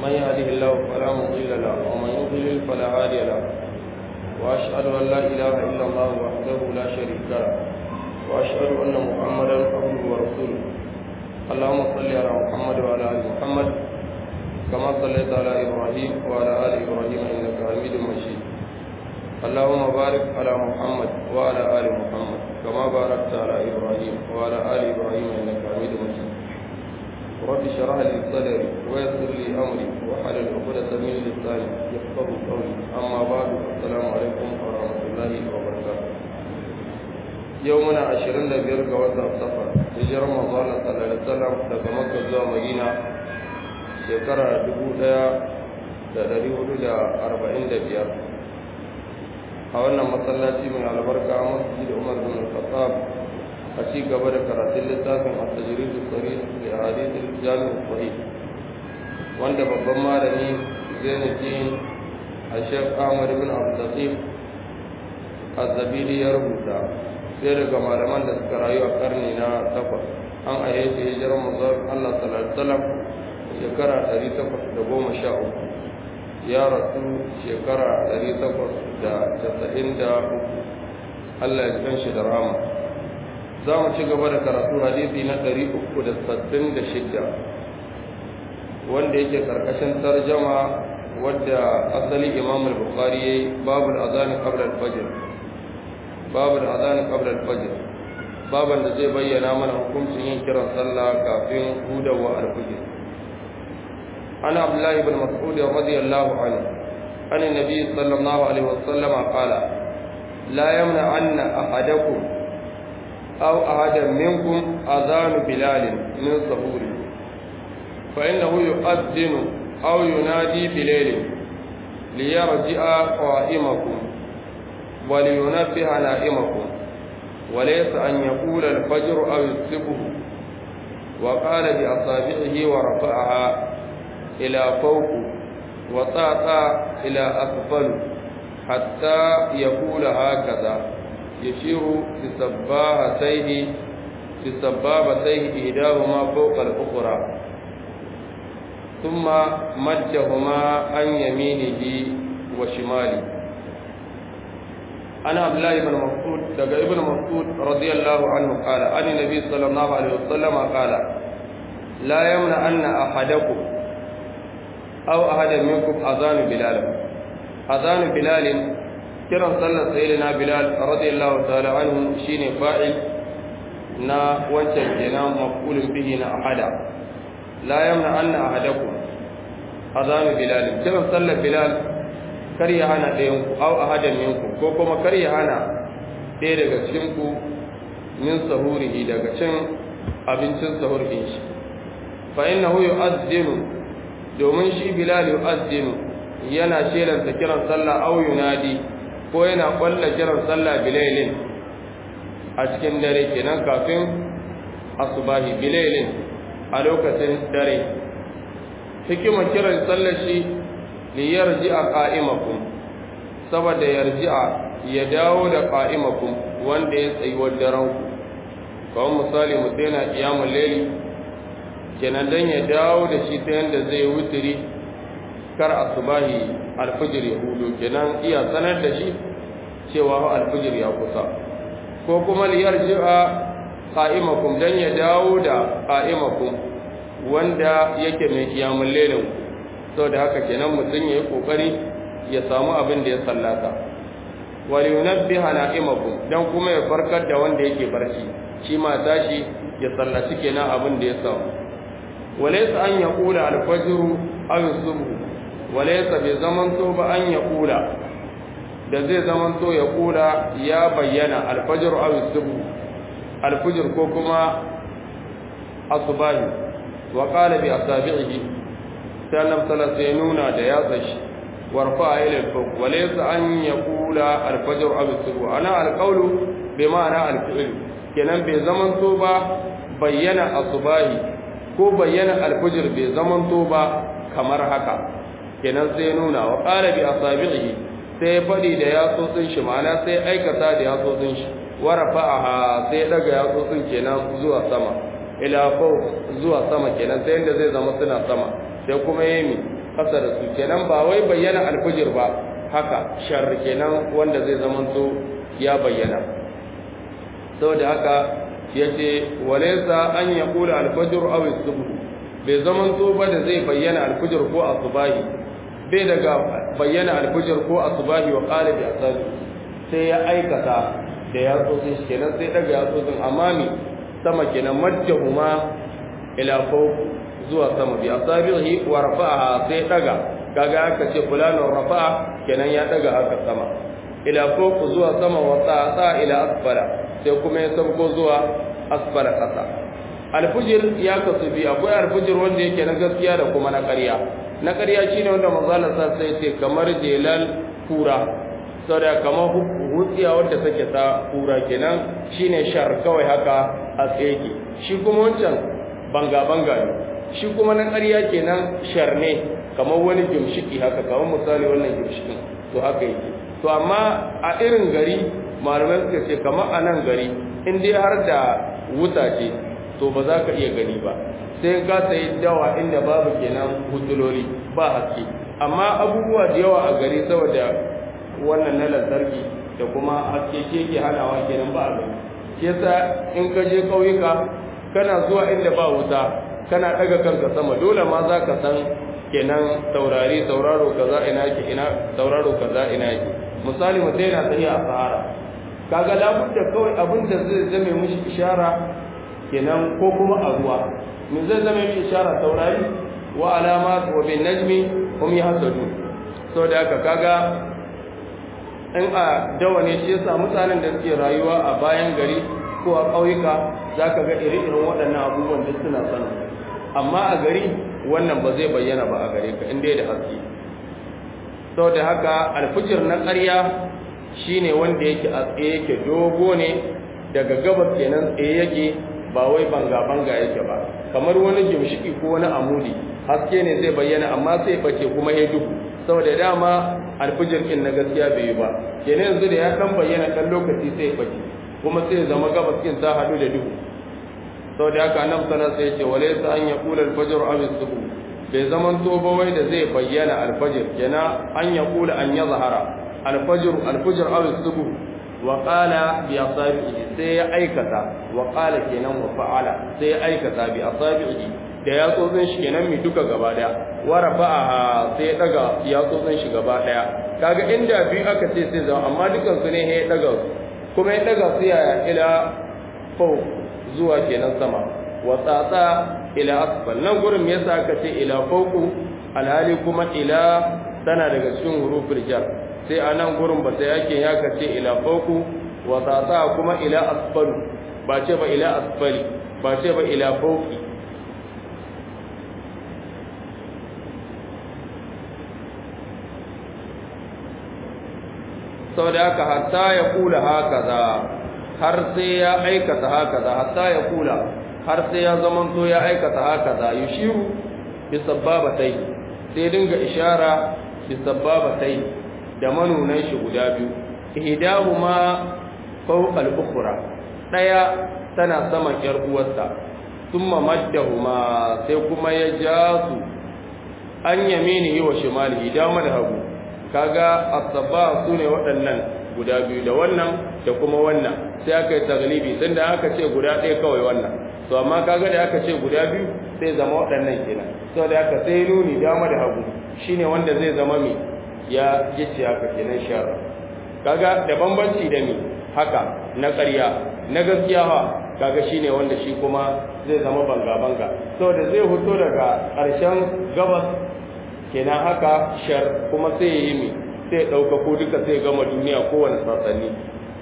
من يهده الله فلا مضل له ومن يضلل فلا هادي له وأشهد أن لا إله إلا الله وحده لا شريك له وأشهد أن محمدا عبده ورسوله اللهم صل على محمد وعلى آل محمد كما صليت على إبراهيم وعلى آل إبراهيم إنك حميد مجيد اللهم بارك على محمد وعلى آل محمد كما باركت على إبراهيم وعلى آل إبراهيم إنك حميد مجيد رب اشرح لي صدري ويسر لي أمري وحلل عقدة من لساني يفقهوا قولي أما بعد السلام عليكم ورحمة الله وبركاته يومنا عشرين لبير قوات السفر هجر رمضان صلى الله عليه وسلم daga Makka zuwa Madina shekara dubu ɗaya da ɗari hudu da arba'in da biyar a wannan masallaci mai albarka a masjid umar bin khattab a ci gaba da karatun littafin at-tajrid as-sarih li ahadith al-jami' sahih wanda babban malami Zainuddin Sheikh Ahmad bin Abdul Latif Az-Zabidi ya rubuta sai daga malaman da suka rayu a karni na takwas an aye shi hijirar manzon Allah sallallahu alaihi wasallam shekara 813 ya rasu shekara 893 Allah ya kan shi da rama za mu ci gaba da karatu hadisi na 366 wanda yake karkashin tarjama wadda asali imam al-bukhari yayi babul azan qabla al-fajr babul azan qabla al-fajr baban da zai bayyana mana hukuncin yin kiran sallah kafin hudawa al-fajr عن عبد الله بن مسعود رضي الله عنه عن النبي صلى الله عليه وسلم قال لا يمنعن أحدكم أو أحدا منكم أذان بلال من سهوره فإنه يؤذن أو ينادي بليل ليرجع قائمكم ولينبه نائمكم وليس أن يقول الفجر أو يسلبه وقال بأصابعه ورفعها إلى فوق وطاطا إلى أسفل حتى يقول هكذا يشير بسبابتيه بسبابتيه إحداهما فوق الأخرى ثم مجهما عن يمينه وشماله أنا عبد الله بن مسعود دقى ابن مسعود رضي الله عنه قال عن النبي صلى الله عليه وسلم قال لا يمنع أن أحدكم أو أحد منكم أذان بلال أذان بلال كرا صلى سيدنا بلال رضي الله تعالى عنه شين فاعل نا وانشان كنا مفعول به نا أحدا لا يمنع أن أحدكم أذان بلال كرا صلى بلال kar ya hana ɗayanku au ahadan minku ko kuma kar ya hana ɗaya daga cikinku min sahurihi daga cin abincin sahur ɗin shi fa innahu yu'azzinu domin shi bilal yu'azzinu yana shelanta kiran sallah aw yunadi ko yana kwalla kiran sallah bilailin a cikin dare kenan kafin asubahi bilailin a lokacin dare hikimar kiran sallar shi li yarji'a qa'imakum saboda yarji'a ya dawo da qa'imakum wanda ya tsayi wa daren ku kawai misali mutum yana qiyamul layli kenan dan ya dawo da shi ta yanda zai wuturi kar asubahi alfijir ya hudu kenan iya sanar da shi cewa alfijir ya kusa ko kuma liyar ji'a qa'imakum dan ya dawo da qa'imakum wanda yake mai kiyamul lailin saboda haka kenan mutum yayi kokari ya samu abin da ya sallata wal yunabbiha na'imakum dan kuma ya farkar da wanda yake barci shi ma tashi ya sallaci kenan abin da ya samu وليس أن يقول الفجر أو الصبح وليس بزمن توب أن يقول da zai zamanto ya kula ya bayyana alfajir aw subu alfajir ko kuma asbahi wa qala bi asabihi sannan sala sai nuna da ya tsashi warfa ila alfuq wa laysa an yaqula alfajir aw subu ana alqawlu bi ma'ana alfi'l kenan bai zamanto ba bayyana asbahi ko bayyana alfujir bai zamanto ba kamar haka kenan sai nuna wa qala bi asabihi sai fadi da yatsotsin shi ma'ana sai aikata da yatsotsin shi wa rafa'aha sai daga yatsotsin kenan zuwa sama ila fawq zuwa sama kenan sai inda zai zama suna sama sai kuma yemi kasa da su kenan ba wai bayyana alfijir ba haka shar kenan wanda zai zamanto ya bayyana saboda haka yace walaysa an yaqula alfajr aw as-subh bai zamanto ba da zai bayyana alfijir ko asubahi bai daga bayyana alfijir ko asubahi wa qala bi asabi sai ya aikata da ya tsotsin shi kenan sai daga ya tsotsin amami sama kenan majjahuma ila fawq zuwa sama bi asabihi wa rafa'aha sai daga kaga aka ce fulanun rafa'a kenan ya daga haka sama ila fawq zuwa sama wa ta'a ila asfala sai kuma ya sauko zuwa asfala kasa alfujir ya kasu bi akwai alfujir wanda yake na gaskiya da kuma na ƙarya na ƙarya shine wanda manzo Allah sa sai ce kamar jelal kura saboda kamar hutsiya wadda take ta kura kenan shine shar kawai haka a tsaye shi kuma wancan banga banga ne shi kuma na ƙarya kenan shar ne kamar wani gimshiki haka kamar misali wannan gimshikin to haka yake to amma a irin gari malamai suka ce kamar a nan gari in dai har da wuta ce to ba za ka iya gani ba sai ka sayi dawa inda babu kenan hutuloli ba haske amma abubuwa da yawa a gari saboda wannan na lantarki da kuma haske ke ke hanawa kenan ba a gani shi yasa in ka je ƙauyuka kana zuwa inda ba wuta kana daga kanka sama dole ma za ka san kenan taurari tauraro kaza ina yake ina tauraro kaza ina yake misali mutum yana tafiya a sahara kaga labudda kawai abin da zai zame mishi ishara kenan ko kuma a ruwa min zai zame mishi ishara taurari wa alamat wa bin najmi hum yahsadu so da haka kaga in a dawa ne shi yasa mutanen da suke rayuwa a bayan gari ko a ƙauyuka zaka ga iri-irin waɗannan abubuwan da suna sanin amma a gari wannan ba zai bayyana ba a gare ka inda da haske sau da haka alfijir na ƙarya shine wanda yake a tsaye yake dogo ne daga gabas kenan tsaye yake ba wai banga-banga yake ba kamar wani gimshiki ko wani amudi haske ne zai bayyana amma sai bace kuma ya duhu saboda dama alfijir ɗin na gaskiya bai yi ba kenan yanzu da ya ɗan bayyana ɗan lokaci sai bace kuma sai zama gabas ɗin ta haɗu da duhu sau da haka nan sana sai ce wale sa an ya kula alfajir aw subu bai zaman to ba wai da zai bayyana alfajir kenan an ya kula an ya zahara alfajir alfajir aw subu wa qala bi asabihi sai ya aikata wa qala kenan wa fa'ala sai ya aikata bi asabihi da ya tsotsin shi kenan mi duka gaba daya wa rafa'a sai ya daga ya tsotsin shi gaba daya kaga inda biyu aka ce sai zama amma dukan su ne ya daga kuma ya daga su ya ila fawq zuwa kenan sama wa tsatsa ila asfal nan gurin me yasa aka ce ila fawqu alhali kuma ila tana daga cikin huruful jar sai a nan gurin ba sai yake ya kace ila fawqu wa tsatsa kuma ila asfal ba ce ba ila asfali ba ce ba ila fawqi saboda haka hatta ya kula haka za har sai ya aikata haka da hatta ya kula har sai ya zamanto ya aikata haka da yushiru bi sabbabatai sai dinga ishara bi sabbabatai da manunan shi guda biyu ihdahuma fawqa al-ukhra daya tana saman yar uwarsa thumma maddahuma sai kuma ya ja su an yaminihi wa shimalihi dama da hagu kaga as-sabba sune waɗannan guda biyu da wannan da kuma wannan sai aka yi taglibi tun da aka ce guda ɗaya kawai wannan to amma kaga da aka ce guda biyu sai zama waɗannan kenan sau da aka sai nuni dama da hagu shine wanda zai zama mai ya gice haka kenan shara kaga da bambanci da mi haka na ƙarya na gaskiya ha kaga shine wanda shi kuma zai zama banga banga saboda zai fito daga ƙarshen gabas kenan haka shar kuma sai ya yi mi sai ɗauka ko duka sai gama duniya kowane sassanni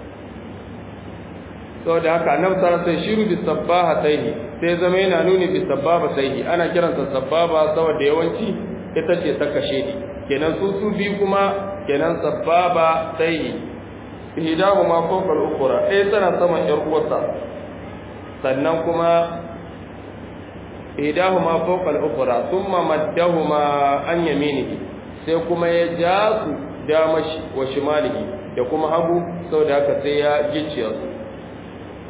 saboda haka nan sana sai shiru bi sabbaha taihi sai zama yana nuni bi sabbaba taihi ana kiransa sabbaba saboda yawanci ita ce ta kashe ni kenan su su bi kuma kenan sabbaba taihi hidahu ma fawqa al-ukhra ɗaya tana saman yar uwarsa sannan kuma hidahu ma fawqa al-ukhra thumma maddahuma an yaminihi sai kuma ya ja su damashi wa shimalihi da kuma hagu saboda haka sai ya gicciya su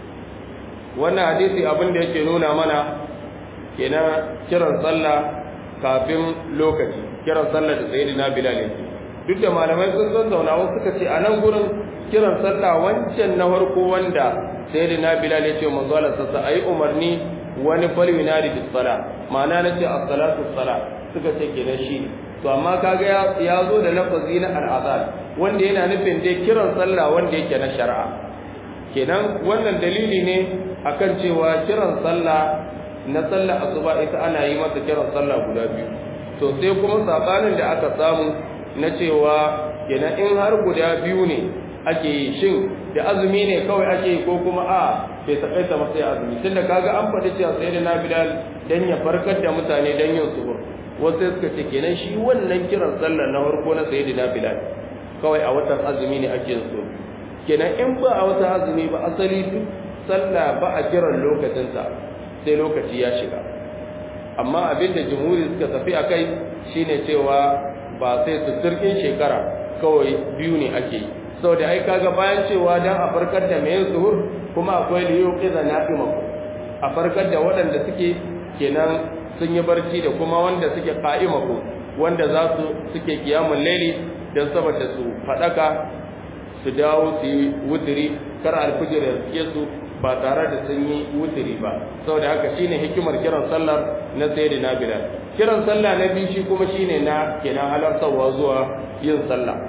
wannan hadisi abin da yake nuna mana kenan kiran sallah kafin lokaci kiran sallah da sayyidina bilal yake duk da malamai sun zauna wasu suka ce a nan gurin kiran sallah wancan na farko wanda sayyidina bilal ya ce manzo Allah sassa ayi umarni wani falwinari bis sala ma'ana nace as-salatu sala suka ce kenan shi to amma kaga ya zo da lafazi na al-azan wanda yana nufin dai kiran sallah wanda yake na shari'a kenan wannan dalili ne akan cewa kiran sallah na sallah asuba ita ana yi masa kiran sallah guda biyu to sai kuma sabanin da aka samu na cewa kenan in har guda biyu ne ake yi shin da azumi ne kawai ake yi ko kuma a bai takaita masa ya azumi tunda kaga an faɗi cewa sai da Bilal dan ya farkar da mutane dan yin suhur wasu suka ce kenan shi wannan kiran sallah na farko na sayyidina Bilal kawai a watan azumi ne ake yin su kenan in ba a watan azumi ba asali duk sallah ba a kiran lokacinsa sai lokaci ya shiga amma abinda jumhuri suka tafi a kai shine cewa ba sai su turkin shekara kawai biyu ne ake yi sau da ai kaga bayan cewa dan a farkar da mai zuhur kuma akwai liyo kiza na'imaku a farkar da waɗanda suke kenan sun yi barci da kuma wanda suke ka'imaku wanda za su suke kiyamun laili don saboda su faɗaka su dawo su yi wuturi kar alfijir ya suke su ba tare da sun yi wuturi ba saboda haka shine hikimar kiran sallar na sayyidina bilal kiran sallah na biyu shi kuma shine na kenan halartarwa zuwa yin sallah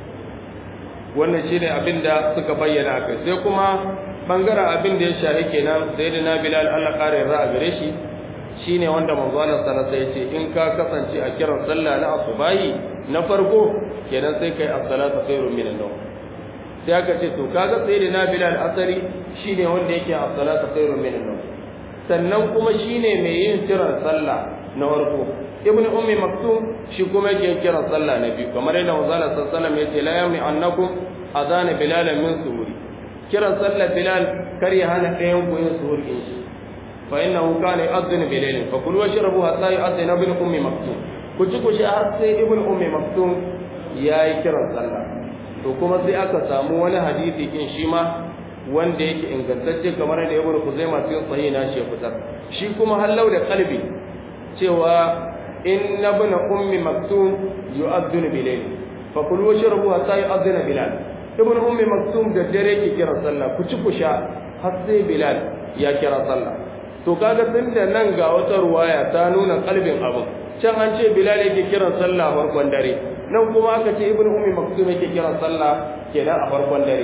wannan shine abin da suka bayyana kai sai kuma bangaren abin da ya shahi kenan sayyidina bilal Allah kare ra'a gare shi shine wanda manzo Allah sallallahu alaihi wasallam in ka kasance a kiran sallah na asubahi na farko kenan sai kai as-salatu khairun minan nawm sai aka ce to kaga sayyidina bilal asari shine wanda yake as-salatu khairun minan nawm sannan kuma shine mai yin kiran sallah na farko ibn ummi maktum shi kuma yake kiran sallah na biyu kamar yadda manzo Allah sallallahu alaihi wasallam yace la yamni annakum adana bilal min suhuri kiran sallah bilal kar ya hana ɗayan ku yin suhur din shi fa innahu kana yu'adhdhinu bilailin fa kulu washrabu hatta yu'adhdhina ibn ummi maktum ku ci ku sha har sai ibn ummi maktum yayi kiran sallah to kuma sai aka samu wani hadisi kin shi ma wanda yake ingantacce kamar da ibn kuzaima cikin sahih na shi fitar shi kuma hallau da kalbi cewa inna ibn ummi maktum yu'adhdhinu bilayl fa kulu washrabu hatta yu'adhdhina bilal ibn ummi maktum da dare yake kira sallah ku ci ku sha har sai bilal ya kira sallah to kaga tunda nan ga wata ruwaya ta nuna kalbin abu can an ce bilal yake kiran sallah farkon dare nan kuma aka ce ibn ummi maktum yake kiran sallah kenan a farkon dare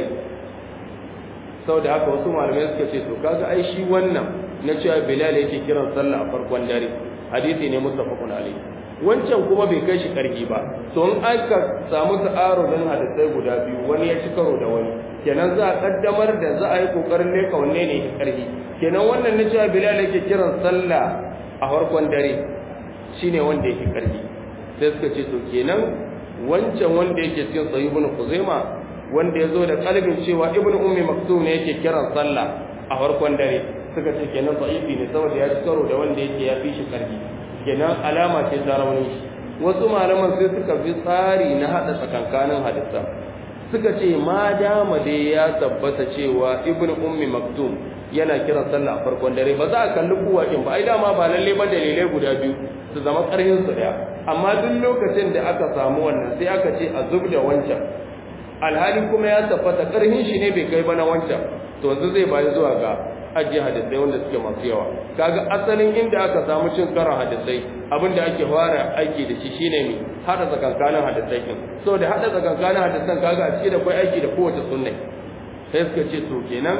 saboda haka wasu malamai suka ce to kaga ai shi wannan na cewa bilal yake kiran sallah a farkon dare hadisi ne muttafaqun alayhi wancan kuma bai kai shi karfi ba to in aka samu ta'arudin hadisai guda biyu wani ya ci karo da wani kenan za a kaddamar da za a yi kokarin ne ka wanne ne karfi kenan wannan na cewa bilal yake kiran sallah a farkon dare shine wanda yake karfi sai suka ce to kenan wancan wanda yake cikin sahih ibn kuzaima wanda ya zo da kalbin cewa ibn ummi maktum ne yake kiran sallah a farkon dare suka ce kenan sahihi ne saboda ya ci karo da wanda yake ya fi shi karfi kenan alama ce ta rauni wasu malaman sai suka fi tsari na hada tsakankanin hadisa suka ce ma dama dai ya tabbata cewa ibn ummi maktum yana kiran sallah a farkon dare ba za a kalli kuwakin ba ai dama ba lalle ba dalilai guda biyu su zama karhin su daya amma duk lokacin da aka samu wannan sai aka ce a zub da wancan alhali kuma ya tabbata karhin shi ne bai kai ba na wancan to yanzu zai bayi zuwa ga ajiye hadisai wanda suke masu yawa kaga asalin inda aka samu cin karan hadisai abinda ake fara aiki da shi shine mi hada tsakankanin hadisai din so da hada tsakankanin hadisan kaga a cikin da kai aiki da kowace sunna sai suka ce to kenan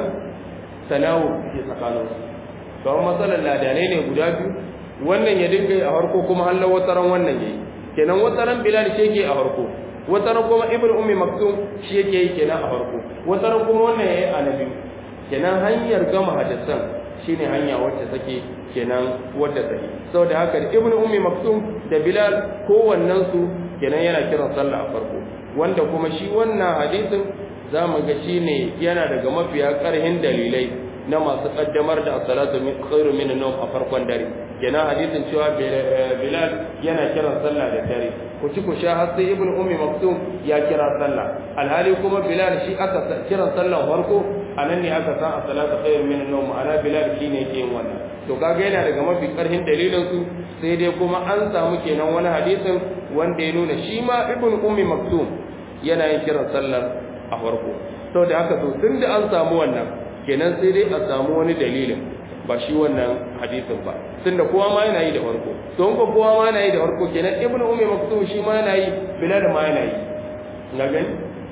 tanawu ke tsakanin su kawai matsalar ladanai ne guda biyu wannan ya dinga yi a harko kuma Allah wataran wannan yayi kenan wataran bilal shi yake a harko wataran kuma ibnu ummi maktum shi yake yi kenan a harko wataran kuma wannan yayi a nabi kenan hanyar gama hadisan shine hanya wacce take kenan wadda take saboda haka ibnu ummi maktum da bilal kowannen su kenan yana kiran sallah a farko wanda kuma shi wannan hadisin zamu ga shine yana daga mafiya karhin dalilai na masu kaddamar da as-salatu khairu min an-nawm a farkon dare kenan hadisin cewa bilal yana kiran sallah da dare ku ci ku sha har sai ibnu ummi maktum ya kira sallah alhali kuma bilal shi aka kiran sallah farko anan ne aka san as-salatu khairun min an-nawm ana bilal shine yake yin wannan to kaga yana daga mafi karhin dalilin su sai dai kuma an samu kenan wani hadisin wanda ya nuna shi ma ibn ummi maktum yana yin kiran sallar a farko saboda haka to tunda an samu wannan kenan sai dai a samu wani dalilin ba shi wannan hadisin ba tunda kowa ma yana yi da farko to in kowa ma yana yi da farko kenan ibn ummi maktum shi ma yana yi bilal ma yana yi na gani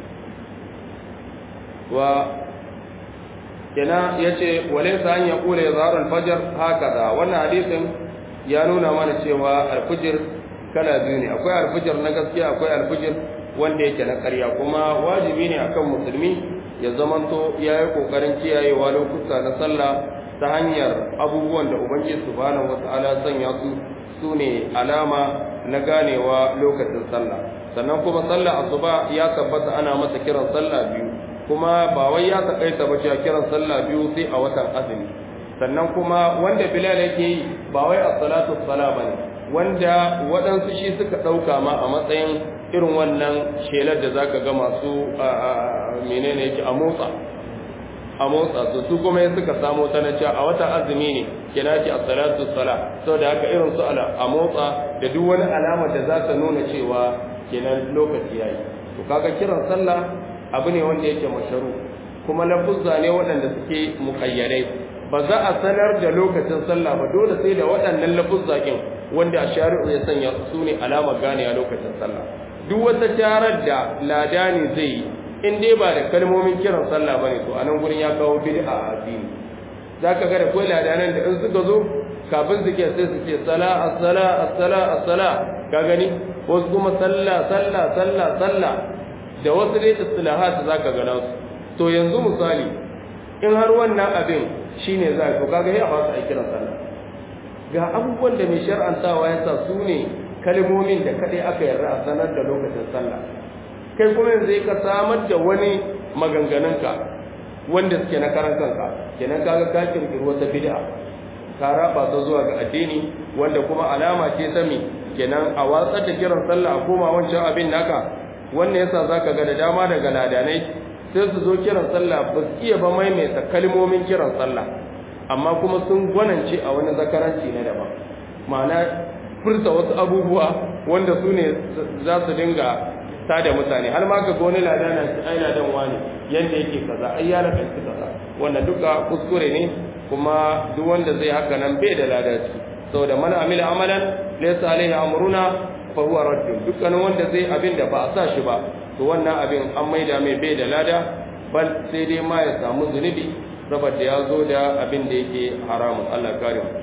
wa kenan yace walaysa an yaqula yazharu al-fajr hakaza wannan hadisin ya nuna mana cewa al-fajr kala biyu ne akwai al-fajr na gaskiya akwai al-fajr wanda yake na ƙarya kuma wajibi ne akan musulmi ya zamanto yayi kokarin kiyayewa lokuta na sallah ta hanyar abubuwan da ubangiji subhanahu wata'ala sanya su sune alama na ganewa lokacin sallah sannan kuma sallah asuba ya tabbata ana masa kiran sallah biyu kuma ba wai ya takaita ba cewa kiran sallah biyu sai a watan azumi sannan kuma wanda bilal yake yi ba wai as-salatu as-sala bane wanda waɗansu shi suka ɗauka ma a matsayin irin wannan shelar da zaka ga masu menene yake a motsa a motsa su su kuma ya suka samu ta na cewa a watan azumi ne kina ce as-salatu as-sala saboda haka irin su ala a motsa da duk wani alama da za ta nuna cewa kenan lokaci yayi to kaga kiran sallah abu ne wanda yake masharu kuma lafuzza ne waɗanda suke muƙayyadai ba za a sanar da lokacin sallah ba dole sai da waɗannan lafuzza ɗin wanda a shari'u ya sanya su ne alamar gane a lokacin sallah duk wata tarar da ladani zai yi in dai ba da kalmomin kiran sallah bane to anan gurin ya kawo bid'a a addini zaka ga da kai ladanan da in suka zo kafin su ke sai su ce sala as-sala as-sala as-sala ka gani wasu kuma sallah sallah sallah sallah da wasu dai istilahat zaka ga nasu to yanzu misali in har wannan abin shine za to kaga ya ba su a kiran sallah ga abubuwan da mai shar'antawa ya sa su ne kalmomin da kadai aka yarda a sanar da lokacin sallah kai kuma yanzu ka samar da wani maganganunka wanda suke na karan kanka kenan kaga ka kirkiri wata bid'a ka raba ta zuwa ga addini wanda kuma alama ce ta mi kenan a watsar da kiran sallah a koma wancan abin naka wannan yasa zaka ga da dama daga ladanai sai su zo kiran sallah ba su iya ba maimaita kalmomin kiran sallah amma kuma sun gwanance a wani zakaranci na daban ma'ana furta wasu abubuwa wanda su ne za su dinga tada mutane har ma ka ga wani ladana shi ai ladan wani yanda yake kaza ai ya lakanci kaza wannan duka kuskure ne kuma duk wanda zai haka nan bai da ladaci saboda man amila amalan laysa alaihi amruna fa huwa radd dukkanin wanda zai abin da ba a sa shi ba to wannan abin an maida mai bai da lada bal sai dai ma ya samu zunubi saboda ya zo da abin da yake haramun Allah kare mu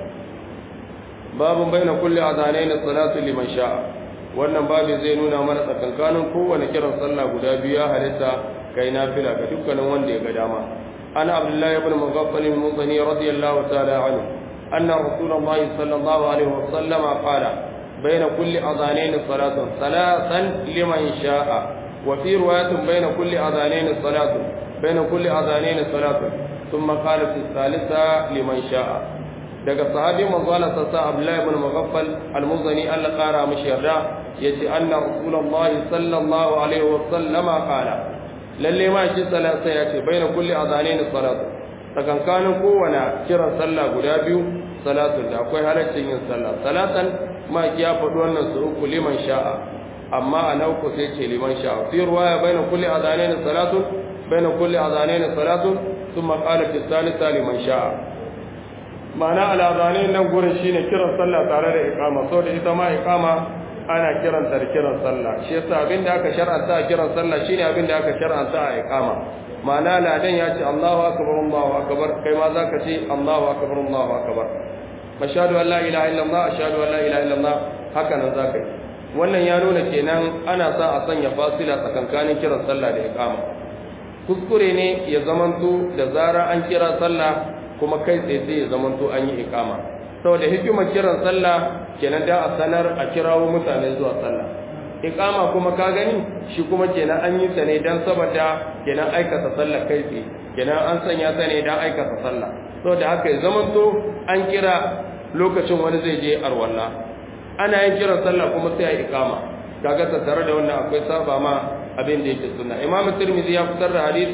babun baina kulli azanain salatu liman sha'a wannan babin zai nuna mana tsakankanin kowane kiran sallah guda biyu ya halitta kai nafila ga dukkanin wanda ya ga dama ana abdullahi ibn mughaffal al-muzani radiyallahu ta'ala anhu anna rasulullah sallallahu alaihi wasallam qala baina kulli adhanayn salatun salatan liman sha'a wa fi riwayatin baina kulli adhanayn salatun baina kulli adhanayn salatun thumma qala fi thalitha liman sha'a daga sahabi manzo Allah sassa Abdullah ibn Mughaffal al-Muzani Allah kara mishi yarda yace anna Rasulullahi sallallahu alaihi wa sallama qala lalle ma shi salata yace baina kulli adhanain salatu tsakankanin kowane kiran sallah guda biyu salatu da akwai halaccin yin sallah salatan ma ya faɗi wannan su uku liman sha'a amma a nauku sai ce liman sha'a fi ruwaya baina kulli adhanain salatu baina kulli adhanain salatu thumma qala fi thalitha liman sha'a ma'ana al'adane nan gurin shine kiran sallah tare da iqama saboda ita ma iqama ana kiranta da kiran sallah shi yasa abinda aka shar'anta a kiran sallah shine abinda aka shar'anta a iqama ma'ana ladan ya ce Allahu akbar Allahu akbar kai ma zaka ce Allahu akbar Allahu akbar ashhadu an la ilaha illallah ashhadu an la ilaha illallah haka nan zaka yi wannan ya nuna kenan ana sa a sanya fasila tsakankanin kiran sallah da iqama kuskure ne ya zamanto da zara an kira sallah kuma kai tsaye sai ya zamanto an yi ikama saboda hikimar kiran sallah kenan da a sanar a kirawo mutane zuwa sallah ikama kuma ka gani shi kuma kenan an yi ta ne dan saboda kenan aikata sallah kai tsaye kenan an sanya ta ne dan aikata sallah saboda haka ya zamanto an kira lokacin wani zai je arwalla ana yin kiran sallah kuma sai a ikama kaga tattare da wannan akwai saba ma abin da yake sunna imamu tirmidhi ya fitar da hadisi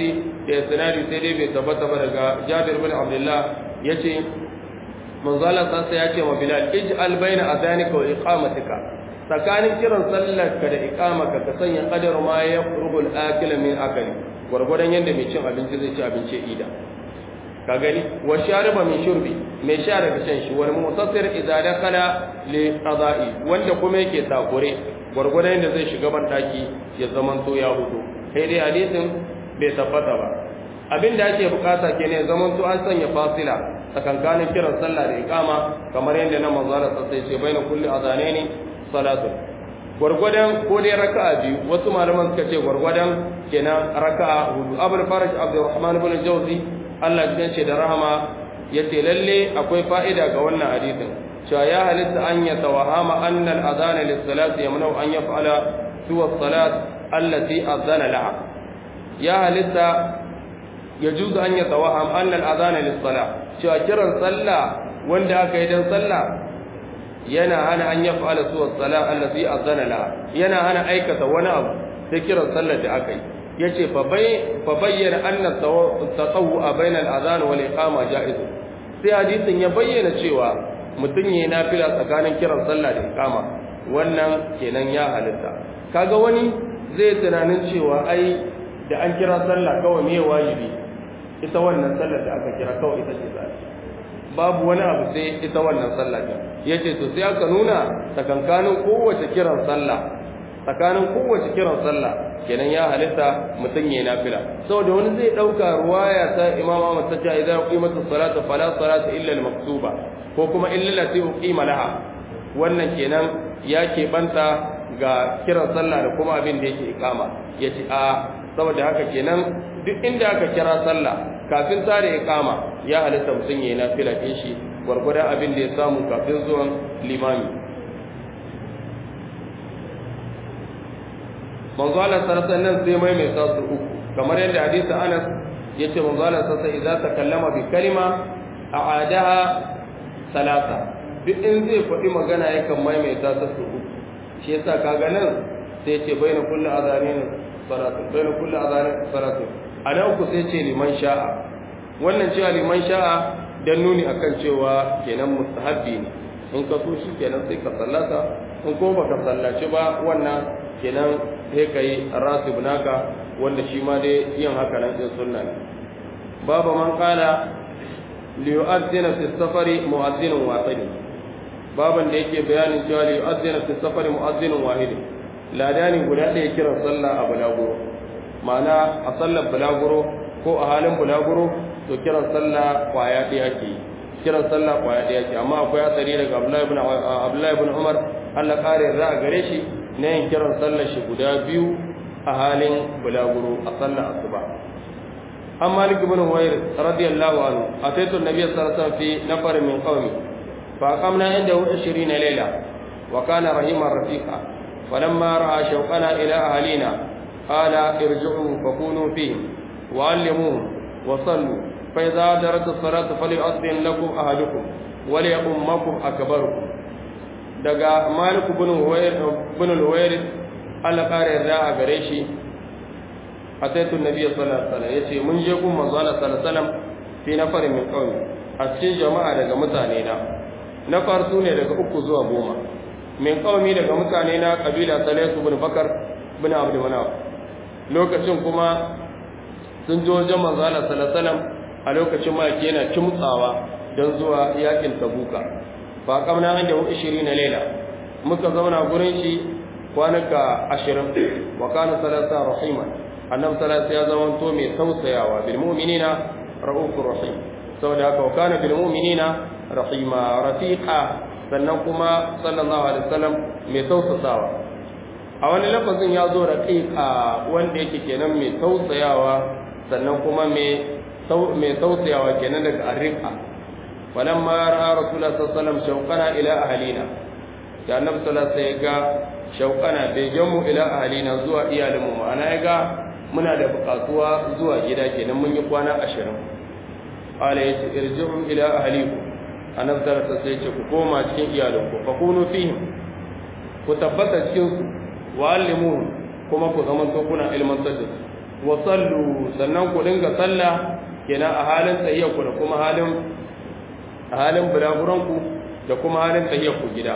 da isnadi sai dai bai tabbata ba daga Jabir bin Abdullah yace manzo Allah sai ya ce ma Bilal ij'al baina adhanika wa iqamatika tsakanin kiran sallar ka da iqamaka ka sanya qadar ma yaqrubul akila min akali gwargwadon yanda mai cin abinci zai ci abinci ida ka gani wa shariba min shurbi mai sha daga shan shi wal mutassir idza dakala li qada'i wanda kuma yake takure gwargwadon yanda zai shiga ban daki ya zaman to ya hudu sai dai hadisin bai tabbata ba abin da ake bukata kenan zaman to an sanya fasila tsakankanin kiran sallah da iqama kamar yadda na manzo Allah sai ce baina kulli adhanaini salatu gwargwadon ko dai raka'a biyu wasu malaman suka ce gwargwadon kenan raka'a hudu abul faraj abdurrahman ibn jawzi Allah ya ce da rahama yace lalle akwai fa'ida ga wannan hadisin cewa ya halitta an ya tawahama anna al-adhana lis-salati yamna'u an yaf'ala suwa as-salat allati adhana laha ya halitta yajuzu an ya tawaham anna al-adhana lis-salat cewa kiran sallah wanda aka yi dan sallah yana hana an ya fa'ala suwa sala allazi azana la yana hana aikata wani abu da kiran sallar da aka yi yace fa bai fa bayyana anna tatawwu bainal adhan wal iqama jaiz sai hadisin ya bayyana cewa mutun yayi nafila tsakanin kiran sallah da iqama wannan kenan ya halitta kaga wani zai tunanin cewa ai da an kira sallah kawai me wajibi ita wannan sallar da aka kira kawai ita ce zai babu wani abu sai ita wannan sallah din yace to sai aka nuna tsakankanin kowace kiran sallah tsakanin kowace kiran sallah kenan ya halitta mutum yayin nafila saboda wani zai dauka ruwaya ta Imam Ahmad ta ce idan qimatu salatu fala salata illa al-maktuba ko kuma illa allati uqima laha wannan kenan ya ke banta ga kiran sallah da kuma abin da yake ikama yace a saboda haka kenan duk inda aka kira sallah kafin tare ikama ya halitta mutum yayin nafila din shi gwargwadon abin da ya samu kafin zuwan limami manzo Allah sarasa nan sai mai mai sa su uku kamar yadda hadisi Anas yace manzo Allah sarasa idza takallama bi kalima a'adaha salasa duk in zai faɗi magana yakan mai mai sa su uku shi yasa kaga nan sai yace baina kulli azanin salatu baina kulli azanin salatu ana uku sai ce liman sha'a wannan cewa liman sha'a dan nuni akan cewa kenan mustahabbi ne in ka so shi kenan sai ka sallata in ko baka sallaci ba wannan kenan sai kai rasib naka wanda shi ma dai yin haka nan din sunna ne babu man qala li yu'adhdhina fi safari mu'adhdhinun wahid baban da yake bayanin cewa li yu'adhdhina fi safari mu'adhdhinun wahid ladani guda ɗaya kiran sallah a bulaguro ma'ana a sallar bulaguro ko a halin bulaguro to kiran sallah kwaya ɗaya ke kiran sallah kwaya ɗaya ke amma akwai asari daga abdullahi ibn umar allah ƙare za a gare shi na yin kiran sallah shi guda biyu a halin bulaguro a sallar asuba an malik ibn huwair radiyallahu anhu ataitu nabiy sallallahu alaihi wasallam fi nafar min qaumi fa aqamna indahu 20 layla wa kana rahiman rafiqa falamma ra'a shawqana ila ahlina qala irji'u fakunu fihim وعلموهم وصلوا فإذا درت الصلاة فليؤذن لكم أحدكم وليؤمكم أكبركم daga Malik bin Huwayr bin Huwayr Allah kare da a gare shi ataitu Nabi sallallahu alaihi wasallam yace mun je gun manzo Allah sallallahu alaihi wasallam fi nafarin min qaumi a cikin jama'a daga mutane na nafar su ne daga uku zuwa goma min qaumi daga mutane na kabila Salaisu bin Bakar bin Abdul Manaf lokacin kuma sun jo wajen manzo Allah sallallahu alaihi wasallam a lokacin ma yana kimtsawa don zuwa yakin Tabuka fa kamna an da 20 na laila muka zauna gurin shi kwanaka 20 wa kana sallallahu rahima annabi sallallahu ya zama to mai tausayawa bil mu'minina raufur rahim saboda haka wa kana bil mu'minina rahima rafiqa sannan kuma sallallahu alaihi wasallam mai tausasawa a wani lafazin ya zo raqiqa wanda yake kenan mai tausayawa sannan kuma mai tausayawa kenan daga arrika falamma ra'a rasulullah sallallahu alaihi wasallam shauqana ila ahlina ya annabi sallallahu alaihi ga shauqana bai jamu ila ahlina zuwa iyalinmu ma'ana ya ga muna da bukatuwa zuwa gida kenan mun yi kwana 20 ala yace irji'u ila ahlikum annabi sallallahu alaihi wasallam ce ku koma cikin iyalinku fa kunu fihim ku tabbata cikin su wa allimuhum kuma ku zaman to kuna ilmantar da su wa sallu sannan ku dinga sallah kenan a halin tsayyar ku da kuma halin a halin bulaguran ku da kuma halin tsayyar ku gida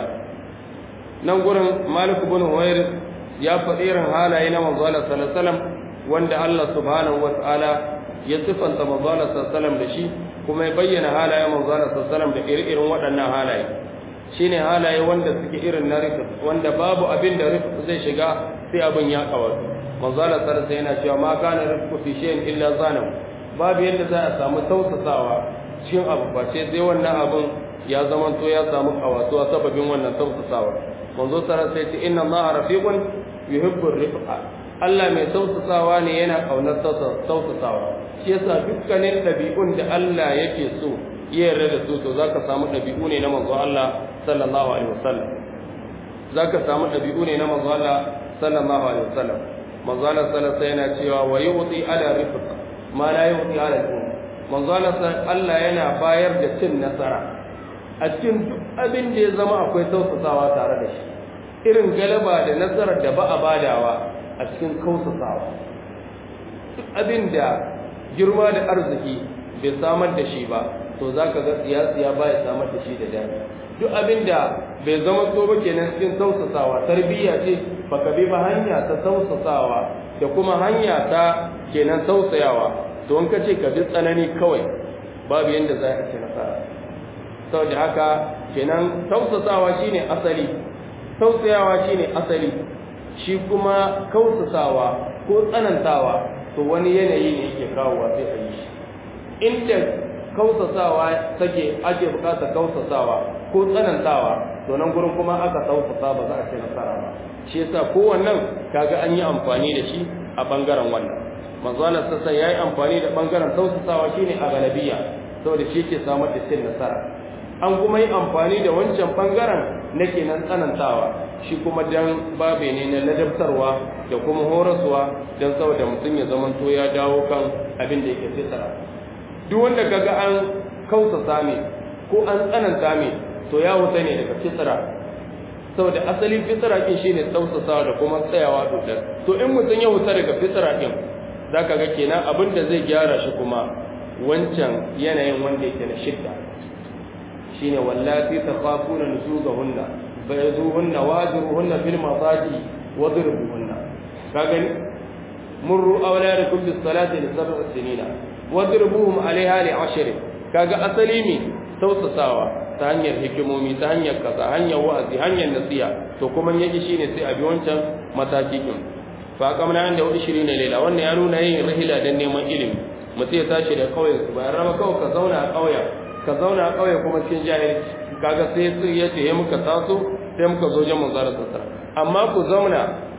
nan gurin Malik ibn Huwair ya faɗi irin halaye na manzo Allah sallallahu alaihi wasallam wanda Allah subhanahu wataala ya sifanta manzo Allah sallallahu alaihi wasallam da shi kuma ya bayyana halayen manzo Allah sallallahu alaihi wasallam da irin waɗannan halaye shine halaye wanda suke irin na rifq wanda babu abin da rifq zai shiga sai abin ya kawar manzo Allah sallallahu alaihi yana cewa ma kana rifqu fi shay'in illa zanahu babu yadda za a samu tausasawa cikin abu ba sai sai wannan abin ya zama to ya samu kawatuwa sababin wannan tausasawa manzo sallallahu alaihi ce inna Allah rafiqun yuhibbu rifqa Allah mai tausasawa ne yana kaunar tausasawa shi yasa dukkanin dabi'un da Allah yake so ya yarda da su to zaka samu dabi'u ne na manzo Allah sallallahu alaihi wasallam zaka samu dabi'u ne na manzo Allah sallallahu alaihi wasallam manzo Allah sallallahu alaihi yana cewa wa yu'ti ala rifq ma la yu'ti ala al-um manzo Allah yana bayar da cin nasara a cikin duk abin da ya zama akwai tausasawa tare da shi irin galaba da nasarar da ba a badawa a cikin kausasawa duk abin da girma da arziki bai samar da shi ba to za ka ga siyasiya ba ya samar da shi da dami duk abin da bai zama so ba kenan cikin tausasawa tarbiyya ce baka bi ba hanya ta tausasawa da kuma hanya ta kenan tausayawa to in ka ce ka bi tsanani kawai babu yanda za a ci nasara saboda haka kenan tausasawa shine asali tausayawa shine asali shi kuma kausasawa ko tsanantawa to wani yanayi ne yake kawowa sai a yi shi inda kausasawa take ake bukatar kausasawa ko tsanantawa to nan gurin kuma aka tausasa ba za a ce nasara ba shi yasa kowannan kaga an yi amfani da shi a bangaren wannan manzo Allah sassa yayi amfani da bangaren tausasawa shine a galabiya saboda shi ke samar da cin nasara an kuma yi amfani da wancan bangaren na kenan tsanantawa shi kuma dan babe ne na ladabtarwa da kuma horaswa dan saboda mutum ya zamanto ya dawo kan abin da yake fitara duk wanda kaga an kausasa me ko an tsananta me to ya wuta ne daga fitara saboda asalin fitara kin shine tausasawa da kuma tsayawa dodar to in mutum ya wuta daga fitara din zaka ga kenan abin da zai gyara shi kuma wancan yanayin wanda yake na shidda shine wallati takhafuna nuzugahunna fayazuhunna wajiruhunna fil masaji wadribuhunna ka gani murru awladakum bis salati li sab'i sinina wadribuhum alaiha li ashr kaga asali ne tausasawa ta hanyar hikimomi ta hanyar kaza hanyar wa'azi hanyar nasiha to kuma yake shine sai a bi wancan mataki din fa kamar nan da 20 lela wannan ya nuna yin rahila dan neman ilimi mutum ya tashi da kauyen su bayan rama kawai ka zauna a kauyen ka zauna a kauye kuma cikin jahilci kaga sai su ya ce muka taso sai muka zo jan manzara sassara amma ku zauna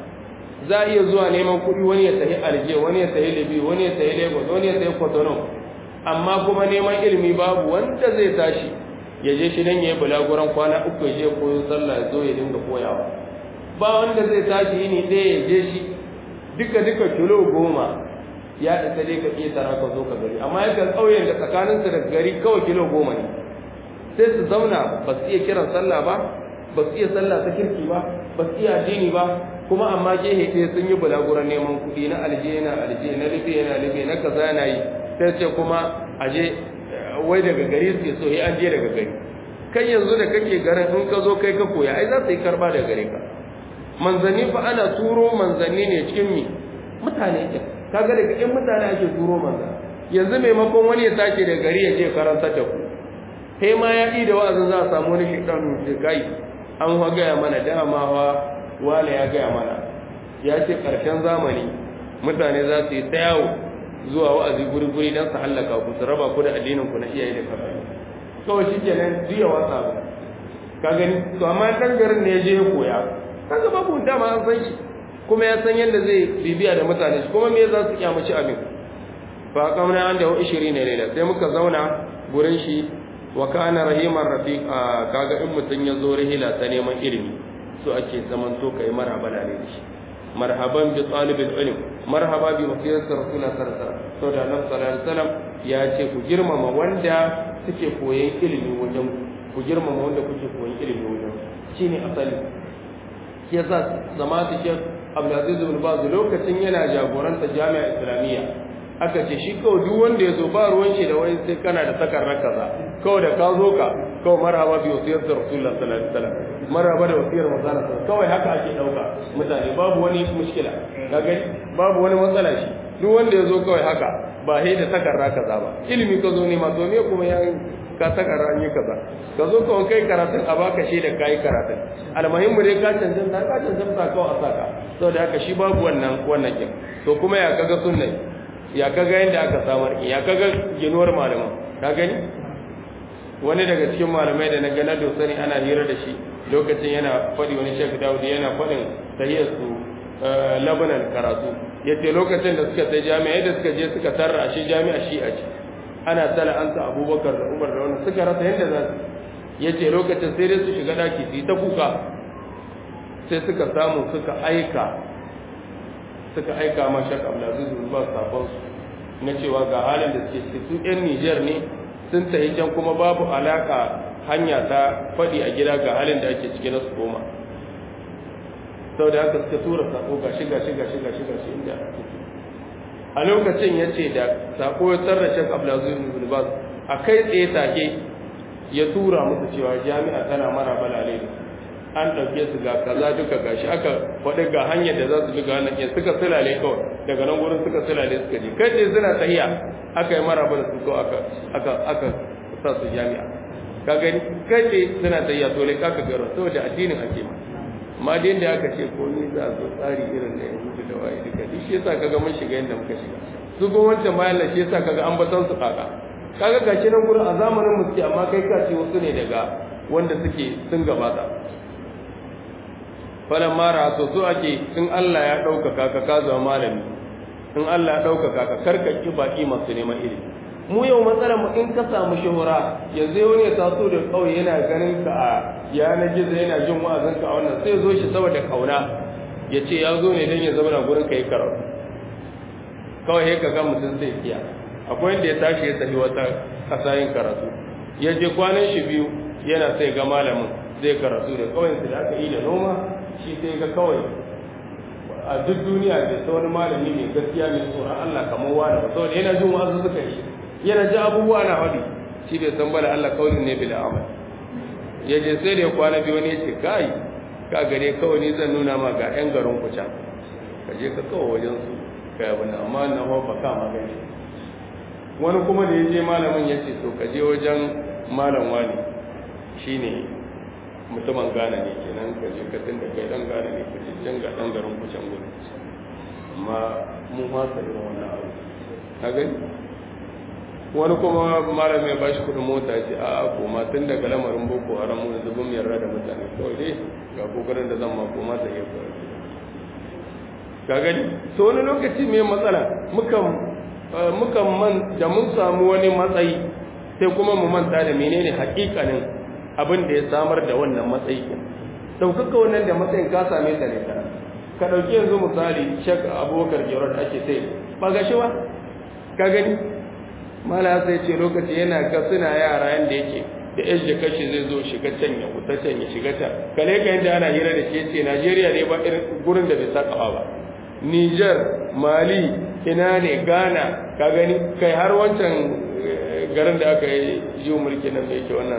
za a iya zuwa neman kuɗi wani ya tafi alje wani ya tafi libi wani ya tafi lagos wani ya tafi kotono amma kuma neman ilimi babu wanda zai tashi ya je shi dan ya yi bulaguran kwana uku ya je koyo sallah ya zo ya dinga koyawa ba wanda zai tashi yini ɗaya ya je shi duka duka kilo goma ya isa dai ka iya tara ka zo ka gari amma yakan ƙauyen da tsakaninsu da gari kawai kilo goma ne sai su zauna ba su iya kiran sallah ba ba su iya sallah ta kirki ba ba su iya addini ba kuma amma gehe ɗaya sun yi bulaguran neman kuɗi na alje na alje na rufe na rufe na kaza na yi sai ce kuma aje wai daga gari su so an je daga gari kai yanzu da kake garin in ka zo kai ka koya ai za su yi karba daga gare ka manzanni fa ana turo manzanni ne cikin mi mutane ke kaga daga in mutane ake turo manzan yanzu maimakon wani ya tashi daga gari ya je karanta da ku sai ma ya yi da wa'azin za a samu wani shaidan da kai an wa gaya mana dama wa wale ya gaya mana ya ce ƙarshen zamani mutane za su yi ta yawo zuwa wa'azi guri-guri don su hallaka ku su raba ku da addinin ku na iyaye da kakanni kawai shi kenan jiya wasa ba ka gani to amma dan garin ne ya je ya koya kaga babu dama an san shi kuma ya san yadda zai bibiya da mutane shi kuma me za su kyamaci abin fa kamna an da 20 ne ne sai muka zauna gurin shi wa kana rahiman rafiq kaga in mutun ya zo rihila ta neman ilimi so ake zaman to kai marhaba da shi marhaban bi talibil ilm marhaba bi wasiyati rasulullah sallallahu alaihi wasallam to da annabi sallallahu alaihi wasallam ya ce ku girmama wanda suke koyon ilimi wajen ku girmama wanda kuke koyon ilimi wajen shine asali shi yasa zama ta shek abdulaziz bin baz lokacin yana jagoranta jami'a islamiyya aka ce shi kawai duk wanda ya zo ba ruwan shi da wani sai kana da takarar kaza kawai da ka zo ka kawai marhaba bi wasiyar da rasulullah sallallahu alaihi wasallam marhaba da wasiyar manzon kawai haka ake dauka mutane babu wani mushkila ka gani babu wani matsala shi duk wanda ya zo kawai haka ba he da takarra kaza ba ilimi ka zo ne ma to me kuma ya ka takarra an yi kaza ka zo kawai kai karatun a baka shi da kai karatun almuhimmu dai ka cancanta ka cancanta kawai a saka saboda haka shi babu wannan wannan kin to kuma ya kaga sunnai ya kaga yadda aka samar ya kaga ginuwar malaman ka gani wani daga cikin malamai da na ga na dosani ana hira da shi lokacin yana faɗi wani shek dawud yana faɗin tahiyar su labanan karatu ya ce lokacin da suka sai jami'a da suka je suka tarra a shi jami'a shi a ci ana tala an sa abubakar da umar da wani suka rasa yadda za su ya ce lokacin sai dai su shiga ɗaki su yi ta kuka sai suka samu suka aika suka aika ma shak abdulaziz bin ba sabon na cewa ga halin da suke su yan Nijar ne sun tafi can kuma babu alaka hanya ta faɗi a gida ga halin da ake ciki na su koma sau da haka suka tura sako ga shiga shiga shiga shiga shi inda a lokacin ya ce da sako ya tsarra shak abdulaziz bin ba a kai tsaye take ya tura musu cewa jami'a tana mara balale da an ɗauke su ga kaza duka gashi aka faɗi ga hanyar da za su bi ga wannan ke suka silale kawai daga nan gurin suka silale suka je kai dai suna tahiya aka yi maraba da su ko aka aka aka sa su jami'a ka gani kai dai suna tahiya to lai kaka garo saboda addinin ake ma amma dai da aka ce ko ni za zo tsari irin da yanzu da waye duka duk shi yasa kaga mun shiga yadda muka shiga su go wancan bayan shi yasa kaga an batan su kaka kaga gashi nan gurin a zamanin mu suke amma kai ka ce wasu ne daga wanda suke sun gabata falan mara to so ake in Allah ya ɗaukaka ka ka zama malami in Allah ya ɗaukaka ka karka ki baki masu neman ilimi mu yau matsalar mu in ka samu shuhura yanzu wani ya taso da kauye yana ganin ka a yanar gizo yana jin wa'azin ka a wannan sai zo shi saboda kauna ya ce ya zo ne don ya zama na gurin ka yi karatu kawai ka ga mutum sai siya akwai wanda ya tashi ya tafi wata kasa yin karatu ya je kwanan shi biyu yana sai ga malamin zai karatu da kauyensu da aka yi da noma shi sai ga kawai a duk duniya da ta wani malami mai gaskiya mai tsoron Allah kamar wani ba saboda yana jin wasu suka yi yana ji abubuwa na hadi shi bai san bala Allah kawai ne bil amal ya je sai da ya kwana biyu ne ya ce kai ka gare kawai ni zan nuna ma ga yan garin ku can ka je ka kawo wajen su kai abin da amma na ba ka ma gani wani kuma da ya je malamin ya ce to ka je wajen malam wani shine mutumin gane ne kenan ka je ka tunda kai dan gane ne ka je can ga dan garin ku can gudu amma mun wasa irin wannan abu ka gani wani kuma malam ya bashi kudin mota ce a koma tun daga lamarin boko haram mu yanzu bin yarda da mutane kawai dai ga kokarin da zan ma koma ta iya kawai ka gani so wani lokaci mai matsala mukan mukan man da mun samu wani matsayi sai kuma mu manta da menene hakikanin abin da ya samar da wannan matsayi daukaka wannan da matsayin ka same ta ne ta ka dauki yanzu misali shek abubakar gerard ake sai ba ga shi ba ka gani mala sai ce lokaci yana ga suna yara yanda yake da yan jikashi zai zo shiga can ya wuta can ya shiga can kale ka yadda ana hira da shi ce najeriya ne ba irin gurin da bai saka ba niger mali ina ne ghana ka gani kai har wancan garin da aka yi jiwo mulki nan da yake wannan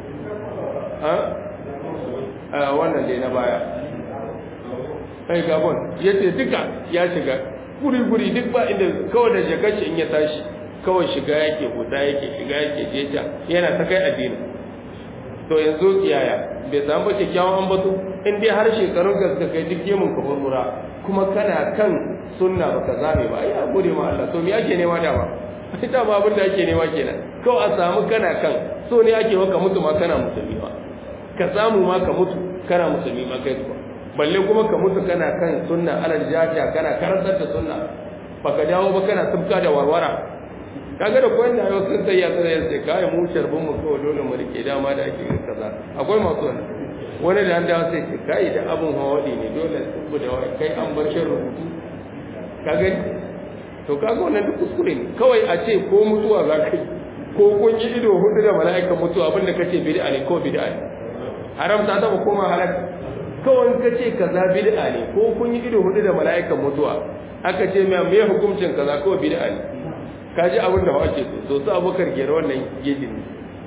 a wannan dai na baya ai gabon ya ce duka ya shiga guri-guri duk ba inda kawai da jakashi in ya tashi kawai shiga yake huta yake shiga yake jeja yana ta kai addini to yanzu yaya bai samu ba kyakkyawan ambato in dai har shekarun ka suka kai duk gemun ka furfura kuma kana kan sunna baka zame ba ai gode ma Allah to me ake nema dama ita ma abin da ake nema kenan kawai a samu kana kan so ne ake maka mutu ma kana musulmi ma ka samu ma ka mutu kana musulmi ma kai kuwa balle kuma ka mutu kana kan sunna alal jaja kana karantar da sunna baka dawo ba kana tubka da warwara kaga da koyan da yau sun sai ya sai sai kai mu sharbin mu kawai dole mu rike dama da ake kaza akwai masu wannan wani da an dawo sai ce kai da abun hawadi ne dole tubu da kai an bar shin rubutu kaga to kaga wannan duk kuskure ne kawai a ce ko mutuwa za ka yi ko kun yi ido hudu da mala'ikan mutuwa abinda kace bid'a ne ko bid'a ne haram ta taba koma halal kawai ka ce kaza bid'a ne ko kun yi ido hudu da mala'ikan mutuwa aka ce mai me hukuncin kaza kawai bid'a ne ka ji abin da ake so so su abokar gera wannan gejin ne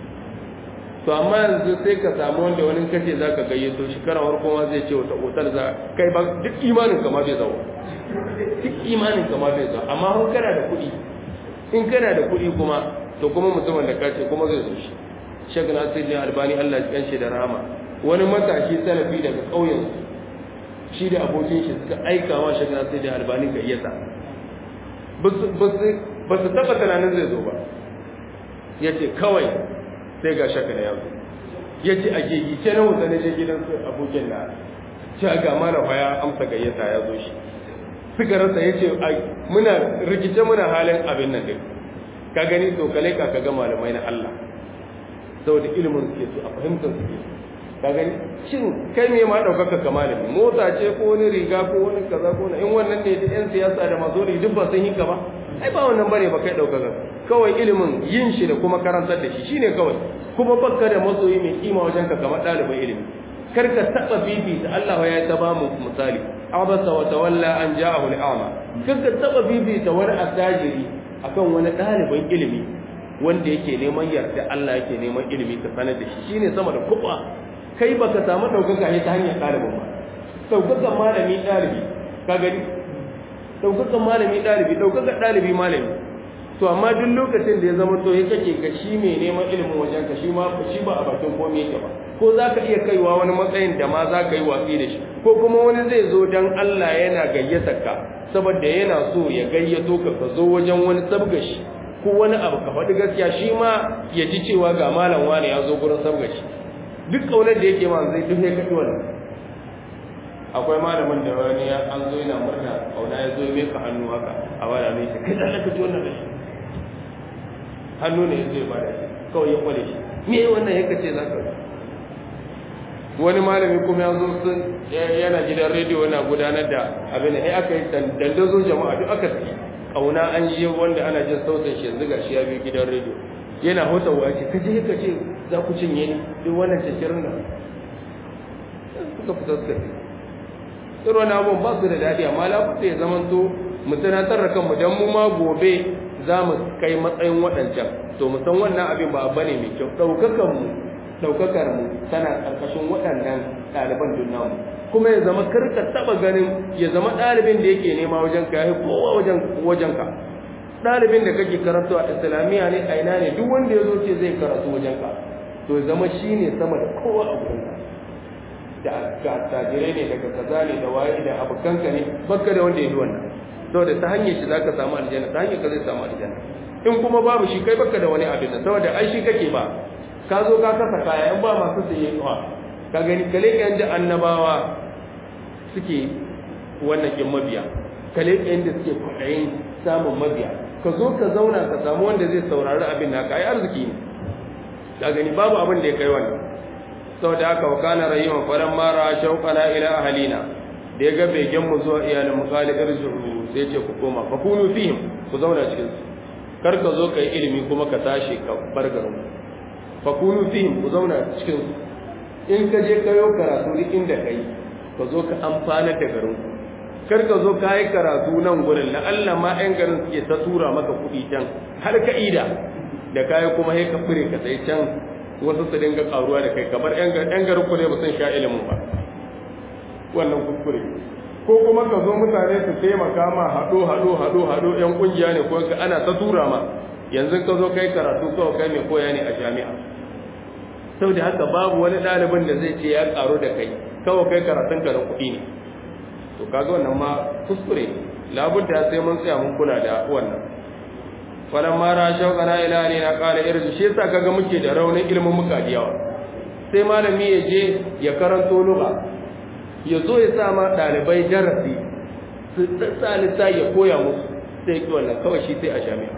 to amma yanzu sai ka samu wanda wani kace za ka gayyato shi karawar kuma zai ce wata otal za kai ba duk imanin ka ma bai zawo duk imanin ka ma bai zawo amma kun kana da kuɗi in kana da kuɗi kuma to kuma mutumin da ka ce kuma zai zo shi shek nasiruddin albani Allah ya kanshi da rahama wani matashi salafi daga ƙauyen shi da abokin shi suka aika wa shek nasiruddin albani ga iyasa ba su taɓa tunanin zai zo ba ya ce kawai sai ga shaka da yazo ya ce a gigice na wuta na je gidan su abokin na ce ga mana ya amsa gayyata ya zo shi suka rasa ya ce muna rikice muna halin abin nan din ka gani to kale ka ka ga malamai na Allah saboda ilimin suke su a fahimtar suke ka gani shin kai me ma daukaka ka malami mota ce ko wani riga ko wani kaza ko in wannan ne da yan siyasa da mazo duk ba sun hinka ba ai ba wannan bane ba kai daukaka kawai ilimin yin shi da kuma karantar da shi shine kawai kuma bakka da masoyi mai kima wajen ka kamar ɗalibin ilimi kar ka taɓa fifita Allah ya ta ba mu misali abasa wa tawalla an ja'ahu al'ama kar ka taɓa fifita wani asajiri akan wani ɗalibin ilimi wanda yake neman yarda Allah yake neman ilimi ka sanar da shi shine sama da kuɓa kai baka samu ɗaukaka ne ta hanyar ɗalibin ba ɗaukakan malami ɗalibi ka gani ɗaukakan malami ɗalibi ɗaukakan ɗalibi malami to amma duk lokacin da ya zama to ya kake ga shi mai neman ilimin wajen ka shi ma shi ba a bakin komai yake ba ko za ka iya kaiwa wani matsayin da ma za ka yi watsi da shi ko kuma wani zai zo don Allah yana gayyatar ka saboda yana so ya gayyato ka ka zo wajen wani sabga shi ko wani abu ka faɗi gaskiya shi ma ya ji cewa ga malam wani ya zo gurin sabga shi duk kaunar da yake ma zai duk ya kaɗi wannan akwai malamin da wani ya an zo yana murna kauna ya zo ya meka hannu haka a wani mai shi kai da ka ji wannan da shi hannu ne zai bada shi kawai ya kwale shi me wannan yake ce zaka wani malami kuma ya zo sun yana gidan rediyo yana gudanar da abin da aka yi dandazo jama'a duk aka tsaye kauna an yi wanda ana jin sautin shi yanzu gashi ya biyu gidan rediyo yana hotawa ce kaje ka ce za ku cinye ni duk wannan cikirin da suka fita suka ce irin wani abubuwan ba su da daɗi amma lafuta ya zama to mu tunatar da kanmu don mu ma gobe za mu kai matsayin waɗancan to mu san wannan abin ba bane mai kyau ɗaukakan mu ɗaukakar mu tana ƙarƙashin waɗannan ɗaliban dunna mu kuma ya zama karka taɓa ganin ya zama ɗalibin da yake nema wajen ka ya kowa wajen wajen ka ɗalibin da kake karatu a islamiyya ne a ina ne duk wanda ya zo ce zai karatu wajen ka to ya zama shi ne sama da kowa a gurin ka da ga tajirai ne daga kaza ne da waye da abokanka ne bakka da wanda ya yi wannan saboda ta hanyar shi zaka samu aljanna ta hanyar ka zai samu aljanna in kuma babu shi kai baka da wani abin nan saboda ai shi kake ba ka zo ka kasa kaya in ba masu saye kawa ka gani kale kan da annabawa suke wannan kin mabiya kale kan da suke kwaɗayin samun mabiya ka zo ka zauna ka samu wanda zai saurari abin naka ai arziki ne ka gani babu abin da ya kai wannan saboda haka wa kana rayuwan falan mara shauqana ila ahlina da ya ga begen mu zuwa iyalin mu qali irji'u sai ce ku koma fa kunu fihim ku zauna cikin su kar ka zo kai ilimi kuma ka tashi ka bar garin fa kunu fihim ku zauna cikin su in ka je kayo karatu duk inda kai ka zo ka amfana da garin ku kar ka zo ka yi karatu nan gurin la Allah ma ɗan garin suke ta tura maka kuɗi can har ka ida da kayi kuma sai ka fure ka sai can wasu su dinga karuwa da kai kamar ‘yan garin ku ne ba sun sha ilimin ba wannan kuskure ko kuma ka zo mutane su taimaka ma haɗo haɗo haɗo haɗo ‘yan ƙungiya ne ko ka ana ta tura ma yanzu ka zo kai karatu kawai kai mai koya ne a jami'a sau da haka babu wani ɗalibin da zai ce ya ƙaru da kai kawai kai karatun ka da kuɗi ne to kaga wannan ma kuskure labudda sai mun tsaya mun kula da wannan falan mara shauƙana ila ne na ƙala irji shi yasa kaga muke da raunin ilimin muka da yawa sai malami ya je ya karanto lugha ya zo ya sa ma ɗalibai darasi su tsalisa ya koya musu sai ki wannan kawai shi sai a jami'a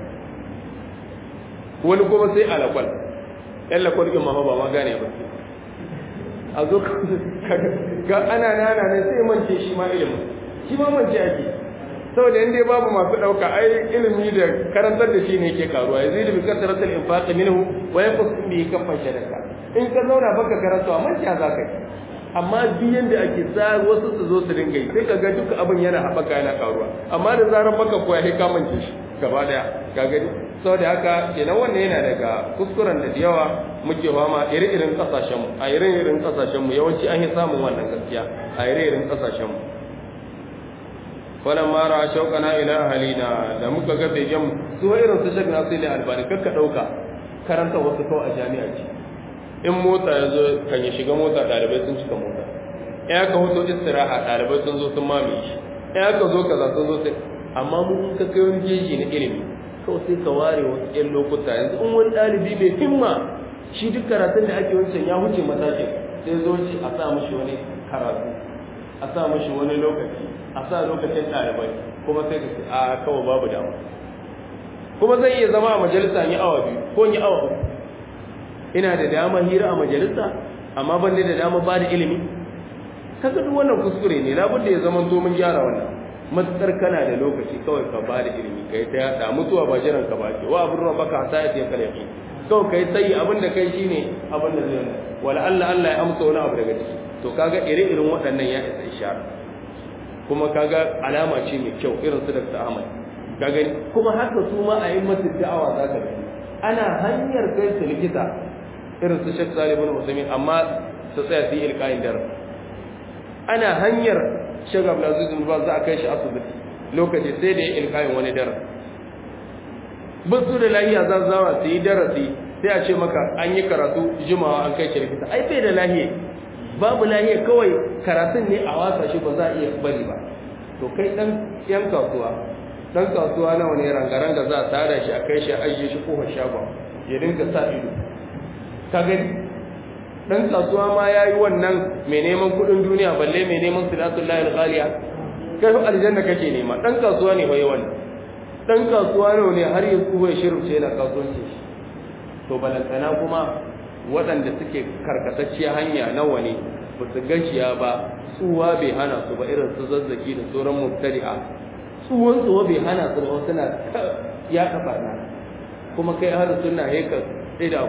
wani kuma sai alakwal yan lakwal ɗin mama ba ma gane ba a zo ga ana nana ne sai mance shi ma ilimin shi ma mance ake saboda inda babu masu ɗauka ai ilimi da karantar da shi ne ke karuwa ya zai da bikar taratar infaqi minhu wa yanqus bi kafan shadaka in ka zauna baka karatu amma kiya za ka yi amma biyan da ake sa wasu su zo su dinga yi sai ka ga duka abin yana haɓaka yana karuwa amma da zarar baka koya sai ka mance shi gaba daya ka gani saboda haka kenan wannan yana daga kuskuren da yawa muke fama iri-irin kasashen mu a iri-irin kasashen mu yawanci an yi samun wannan gaskiya a iri-irin kasashen mu falan mara shaukana ila ahalina da muka ga begen mu su irin su shek nasu ne albani kakka dauka karanta wasu kawai a jami'a ce in mota ya zo kan ya shiga mota ɗalibai sun cika mota ya ka hoto istiraha ɗalibai sun zo sun mamaye shi ya ka zo kaza sun zo sai amma mu in ka kai wani jeji na ilimi kawai sai ka ware wasu ƴan lokuta yanzu in wani ɗalibi mai himma shi duk karatun da ake wancan ya wuce matakin sai zo shi a sa mishi wani karatu a sa mishi wani lokaci a sa lokacin ɗalibai kuma sai ka a kawai babu dama kuma zai iya zama a majalisa yi awa biyu ko yi awa uku ina da dama hira a majalisa amma ban da dama ba da ilimi kaga duk wannan kuskure ne labudda ya zama to mun gyara wannan matsar kana da lokaci kawai ka ba da ilimi kai ta yada mutuwa ba jiran ka ba ce wa abin ruwa baka sa ya tiyan kalafi kawai kai sai abin da kai shine abin da zai wala Allah Allah ya amsa wani abu daga ciki to kaga ire-iren waɗannan ya isa ishara kuma kaga alama ce mai kyau irin su Dr. Ahmad ka gani kuma haka su ma a yi masu da'awa za ka gani ana hanyar kai su likita irin su Sheikh Salih ibn Usaimin amma su tsaya su yi ilkayin darasi ana hanyar Sheikh Abdulaziz bin Baz za a kai shi asibiti lokaci sai da ya ilkayin wani darasi ba su da lahiya za su zauna su yi darasi sai a ce maka an yi karatu jimawa an kai shi likita ai bai da lahiya babu lahiya kawai karatun ne a wasa shi ba za a iya bari ba to kai dan yan kasuwa dan kasuwa nawa ne rangaranga za a tada shi a kai shi a ajiye shi kofar shagon ya dinga sa ido ka gani dan kasuwa ma yayi wannan mai neman kudin duniya balle mai neman silatul lahi ghaliya kai fa aljanna kake nema dan kasuwa ne bai wannan dan kasuwa ne har ya kuwa shirce yana kasuwanci shi to balantana kuma waɗanda suke karkatacciya hanya nawa ne ba su gajiya ba tsuwa bai hana su ba irin su zazzaki da sauran mubtadi'a tsuwan tsuwa bai hana su ba suna ya kafa na kuma kai har suna heka tsida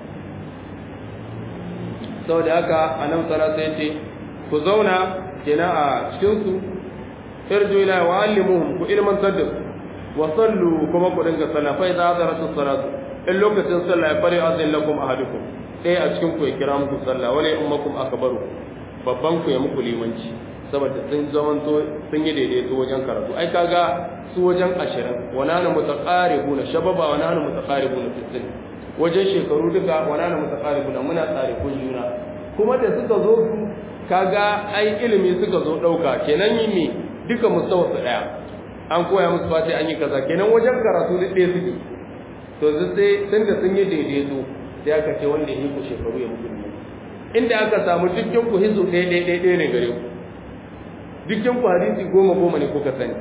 sau da haka a nan tsara sai ce ku zauna kenan a cikinsu irju ila wa allimuhum ku ilmantar da su wa sallu kuma ku dinga sallah fa idza hadaratu salatu in lokacin sallah ya fari azin lakum ahadukum ɗaya a cikin ku ya kira muku sallah wala ummakum akbaru babban ku ya muku limanci saboda sun zamanto sun yi daidaito wajen karatu ai kaga su wajen ashirin wa nana mutaqaribuna shababa wa nana mutaqaribuna fi sin wajen shekaru duka wa nana mutaqaribuna muna tsare kun juna kuma da suka zo su kaga ai ilimi suka zo dauka kenan yi me duka mustawa su daya an koya musu fati an yi kaza kenan wajen karatu da ɗaya suke to sai tun da sun yi daidaito sai aka ce wanda ya yi ku shekaru ya muku inda aka samu dukkan ku hizu ɗaya ɗaya ɗaya ɗaya ne gare ku dukkan ku hadisi goma goma ne kuka sani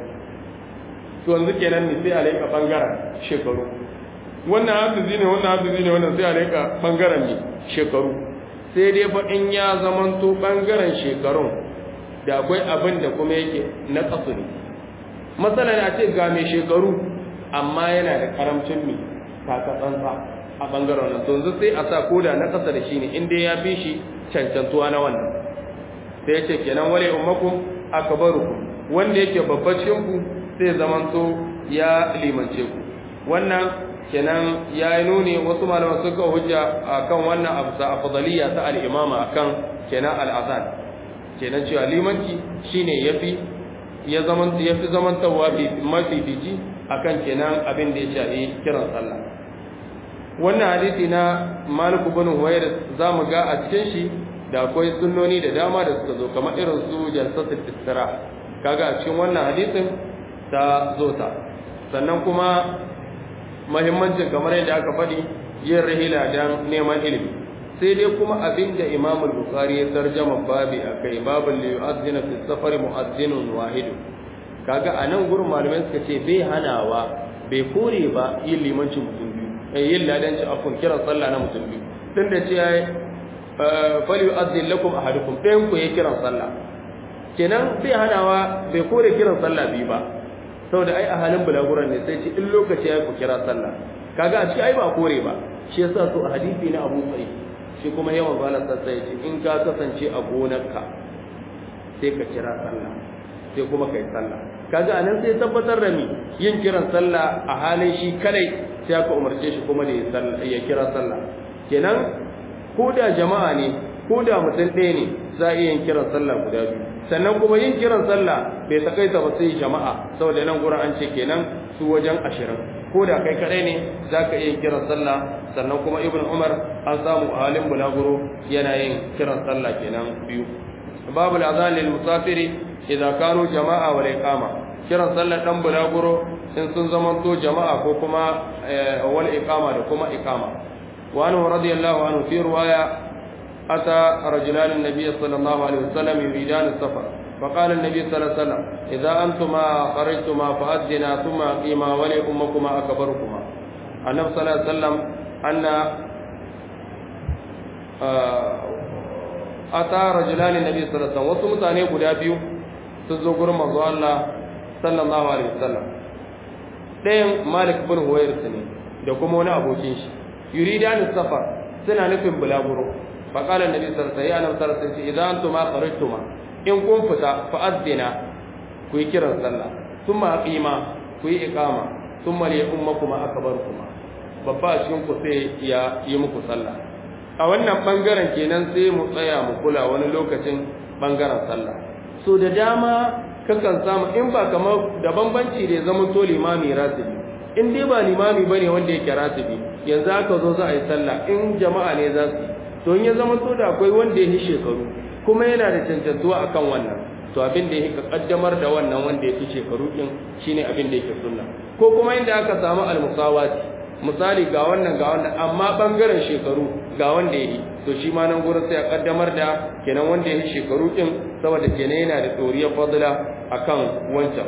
to yanzu kenan ne sai a laika bangaren shekaru wannan hafizi ne wannan hafizi ne wannan sai a laika bangaren ne shekaru sai dai fa in ya zamanto bangaren shekarun da akwai abin da kuma yake na kasu ne matsalar a ce ga mai shekaru amma yana da karamcin mai takatsantsa a bangaren nan yanzu sai a sa koda na kasa da shi ne inda ya fi shi cancantuwa na wannan sai ya ce kenan wale ummakum akbarukum wanda yake babba cikin ku sai zamanto ya limance ku wannan kenan ya yi nuni wasu malaman suka hujja akan wannan abu sa afdaliya ta al-imama akan kenan al-azan kenan cewa limanci shine yafi ya zaman yafi zamantawa bi mafi biji akan kenan abin da ya shafi kiran sallah wannan hadisi na Malik ibn Huwayr zamu ga a cikin shi da akwai sunnoni da dama da suka zo kamar irin su jalsatul istira kaga a cikin wannan hadisin ta zo ta sannan kuma muhimmancin kamar yadda aka faɗi yin rahila don neman ilimi sai dai kuma abin da imam al-bukhari ya tarjama babi akai babul li yu'adhdhina fi safari mu'adhdhinun wahid kaga anan gurin malamai suka ce bai hanawa bai kore ba yin limancin mutum biyu eh yin ladanci afun kiran sallah na mutum biyu din da ce fali yu'adhdhin lakum ahadukum ɗayan ku ya kiran sallah kenan bai hanawa bai kore kiran sallah biyu ba saboda ai a halin bulaguran ne sai ce in lokaci ya ku kira sallah kaga a ciki ai ba kore ba shi yasa so a hadisi na Abu Sa'id shi kuma yawan zala sassa ya ce in ka kasance a gonarka sai ka kira sallah sai kuma kai sallah kaga anan sai tabbatar da ni yin kiran sallah a halin shi kadai sai aka umarce shi kuma da ya sallah ya kira sallah kenan ko da jama'a ne ko da mutum ɗaya ne za a iya yin kiran sallah guda biyu sannan kuma yin kiran sallah bai takaita ba sai jama'a saboda nan gurin an ce kenan su wajen ashirin ko da kai kadai ne za ka iya yin kiran sallah sannan kuma ibn umar an samu a halin bulaguro yana yin kiran sallah kenan biyu babu azan lil musafiri idan kanu jama'a wal iqama kiran sallah dan bulaguro in sun zamanto jama'a ko kuma wal iqama da kuma iqama wa anhu radiyallahu anhu fi riwaya ata rajulan an-nabiy sallallahu alaihi wasallam yuridan as-safar فقال النبي صلى الله عليه وسلم إذا أنتما خرجتما فأذنا ثم أقيما ولي أمكما أكبركما النبي صلى الله عليه وسلم أن أتى رجلان النبي صلى الله عليه وسلم وسمت أن يقول أبيو تزوجر مزوى الله صلى الله عليه وسلم ɗayan malik bin huwairis ne da kuma wani abokin shi yuridan safar suna nufin bulaguro faqala annabi sallallahu alaihi wasallam sallallahu alaihi wasallam idan antuma kharajtuma in kun fita fa azdina ku yi kiran sallah thumma aqima ku yi iqama thumma li ummakuma akbarukuma babba a cikin ku sai ya yi muku sallah a wannan bangaren kenan sai mu tsaya mu kula wani lokacin bangaren sallah so da dama kakan samu in ba kamar da bambanci da zama to limami ratibi in dai ba limami bane wanda yake ratibi yanzu aka zo za a yi sallah in jama'a ne za su to in ya zama to da akwai wanda ya yi shekaru kuma yana da cancantuwa akan wannan to abin da yake kaddamar da wannan wanda ya fi shekaru din shine abin da yake sunna ko kuma inda aka samu almusawati misali ga wannan ga wannan amma bangaren shekaru ga wanda yake to shi ma nan gurin sai a kaddamar da kenan wanda yake shekaru din saboda kenan yana da doriyar fadla akan wancan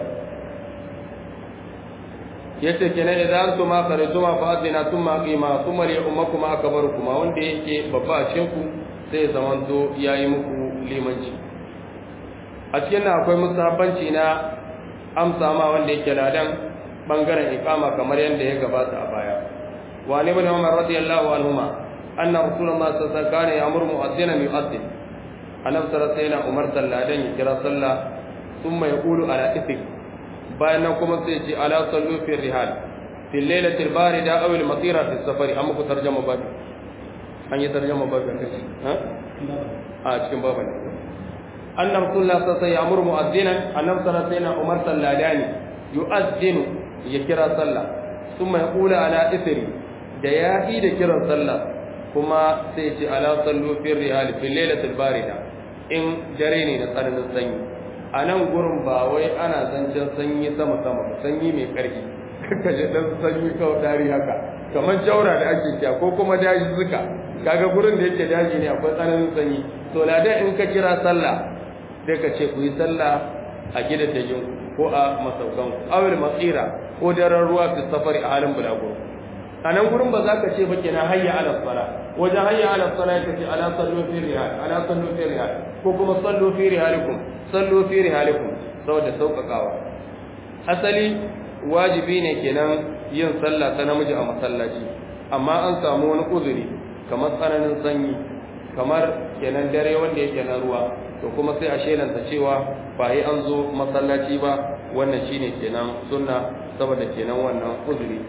yace kenan idan antum ma kharajuma fa adina thumma qima thumma li ummakuma akbarukuma wanda yake babba a cikin ku sai ya zamanto yayi muku limanci a cikin nan akwai musabbanci na amsa ma wanda yake ladan bangaren iqama kamar yadda ya gabata a baya wa ne ibn umar radiyallahu anhuma anna rasulullah sallallahu alaihi wasallam kana ya'muru mu'adhdhinan yu'adhdhin annabi sallallahu alaihi wasallam umar salladan ya kira sallah thumma yaqulu ala ithik bayan nan kuma sai ce ala sallu fi rihal fi lailati al-barida aw al-matira fi safari amma ku tarjama ba an yi tarjama ba kan kace ha a cikin baban anna rasulullah sallallahu alaihi wasallam ya'muru mu'adhdhinan annabi sallallahu alaihi wasallam umar salladani yu'adhdhinu ya kira sallah thumma yaqulu ala ithri da ya yi da kiran sallah kuma sai ce ala sallu fi rihal fi lailati al-barida in dare ne na tsananin sanyi a nan gurin ba wai ana zancen sanyi sama-sama sanyi mai ƙarfi kaka ji ɗan sanyi kawai dari haka kamar jaura da ake kya ko kuma daji suka kaga gurin da yake daji ne akwai tsananin sanyi to ladan in ka kira sallah sai ka ce ku yi sallah a gida ta yin ko a masaukan awil matsira ko daren ruwa fi safari a halin bulaguro a nan gurin ba za ka ce ba kenan hayya ala sala wajen hayya ala sala ya ce ala sallu fi rihal ala sallu fi rihal ko kuma sallu fi rihalikum sallu fi rihalikum saboda sauƙaƙawa asali wajibi ne kenan yin sallah ta namiji a masallaci amma an samu wani uzuri kamar tsananin sanyi kamar kenan dare wanda yake na ruwa to kuma sai a shelanta cewa ba yi an zo masallaci ba wannan shine kenan sunna saboda kenan wannan uzuri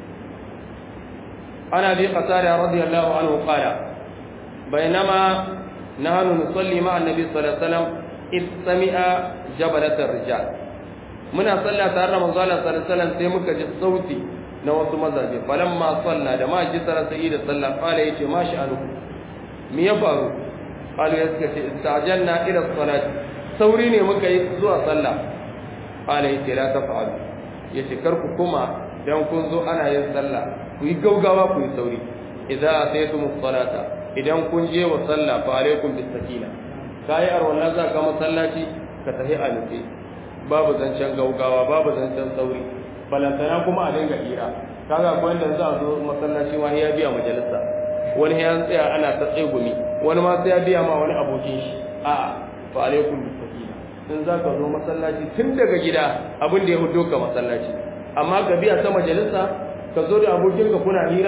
ana bi qasada radiyallahu anhu qala bainama nahnu nusalli ma'a annabi sallallahu alaihi wasallam id sami'a jabalatar rijal muna salla tare da manzo Allah sallallahu alaihi wasallam sai muka ji sauti na wasu mazaje falamma salla da ma ji sara sai da sallah qala yace ma sha'anu me ya faru qalu ya suka ce istajanna ila salati sauri ne muka yi zuwa sallah qala yace la taf'alu yace kar ku kuma dan kun zo ana yin sallah ku yi gaugawa ku yi sauri idza ataytum salata idan kun je wa sallah fa alaikum bis sakina kayi arwala za ka masallaci ka tafi a nufi babu zancen gaugawa babu zancen sauri balantana kuma a dinga hira kaga akwai wanda za a zo masallaci ma ya biya majalisa wani ya tsaya ana ta tsegumi wani ma sai ya biya ma wani abokin shi a'a fa alaikum bisakina in za ka zo masallaci tun daga gida abin da ya hudo ka masallaci amma ka biya ta majalisa ka zo da abokinka kuna hira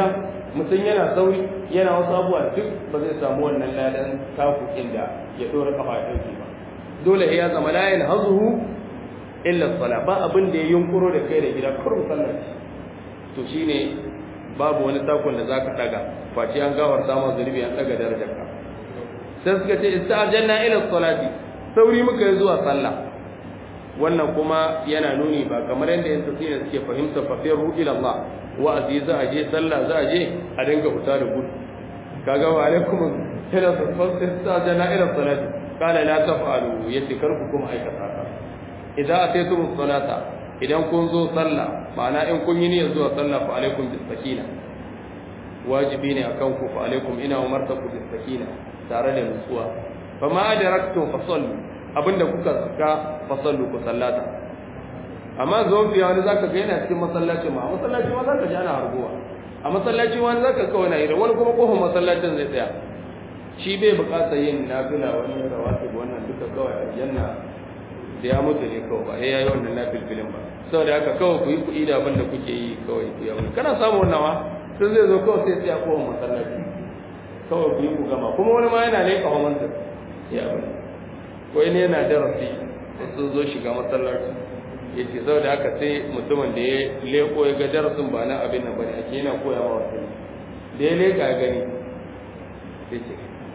mutum yana sauri yana wasu abubuwa duk ba zai samu wannan ladan taku inda ya dora kafa ya dauke ba dole ya zama la yan hazuhu illa sala ba abin da ya yunkuro da kai da gida kurum sallar to shine babu wani takun da zaka daga face an gawar samun zunubi an daga darajar ka sai suka ce ista'janna ila salati sauri muka yi zuwa sallah wannan kuma yana nuni ba kamar yadda yan tafsiri suke fahimta fa firu ila Allah wa'azi za a je sallah za a je a dinga fita da gudu kaga wa alaikum ila salati ista'janna ila salati qala la taf'alu yace kar ku kuma aikata haka idan ataytum salata idan kun zo sallah ma'ana in kun yi niyyar zuwa sallah fa alaikum bis sakina wajibi ne akan ku fa alaikum ina umartaku bis sakina tare da nutsuwa fa ma adraktum fa sallu abinda kuka saka fa sallu ku sallata amma zo biya wani zaka ga yana cikin masallaci ma masallaci ma zaka ji ana harguwa a masallaci wani zaka kawai na yi wani kuma kofar masallacin zai tsaya shi bai bukatar yin nafila wani rawatib wannan duka kawai aljanna da ya mutu ne kawai ba ya yi wannan nafilfilin ba saboda haka kawai ku yi kuɗi da abin da kuke yi kawai ku yi kana samu wannan ma sun zai zo kawai sai tsaya kofar masallaci kawai ku yi ku gama kuma wani ma yana leƙa hamansa ya abin ko ne yana darasi sun zo shiga masallaci ya ce sau da haka sai mutumin da ya leƙo ya ga darasin ba na abin nan bane ake yana koya ma wasu da ya leƙa ya gani ya ce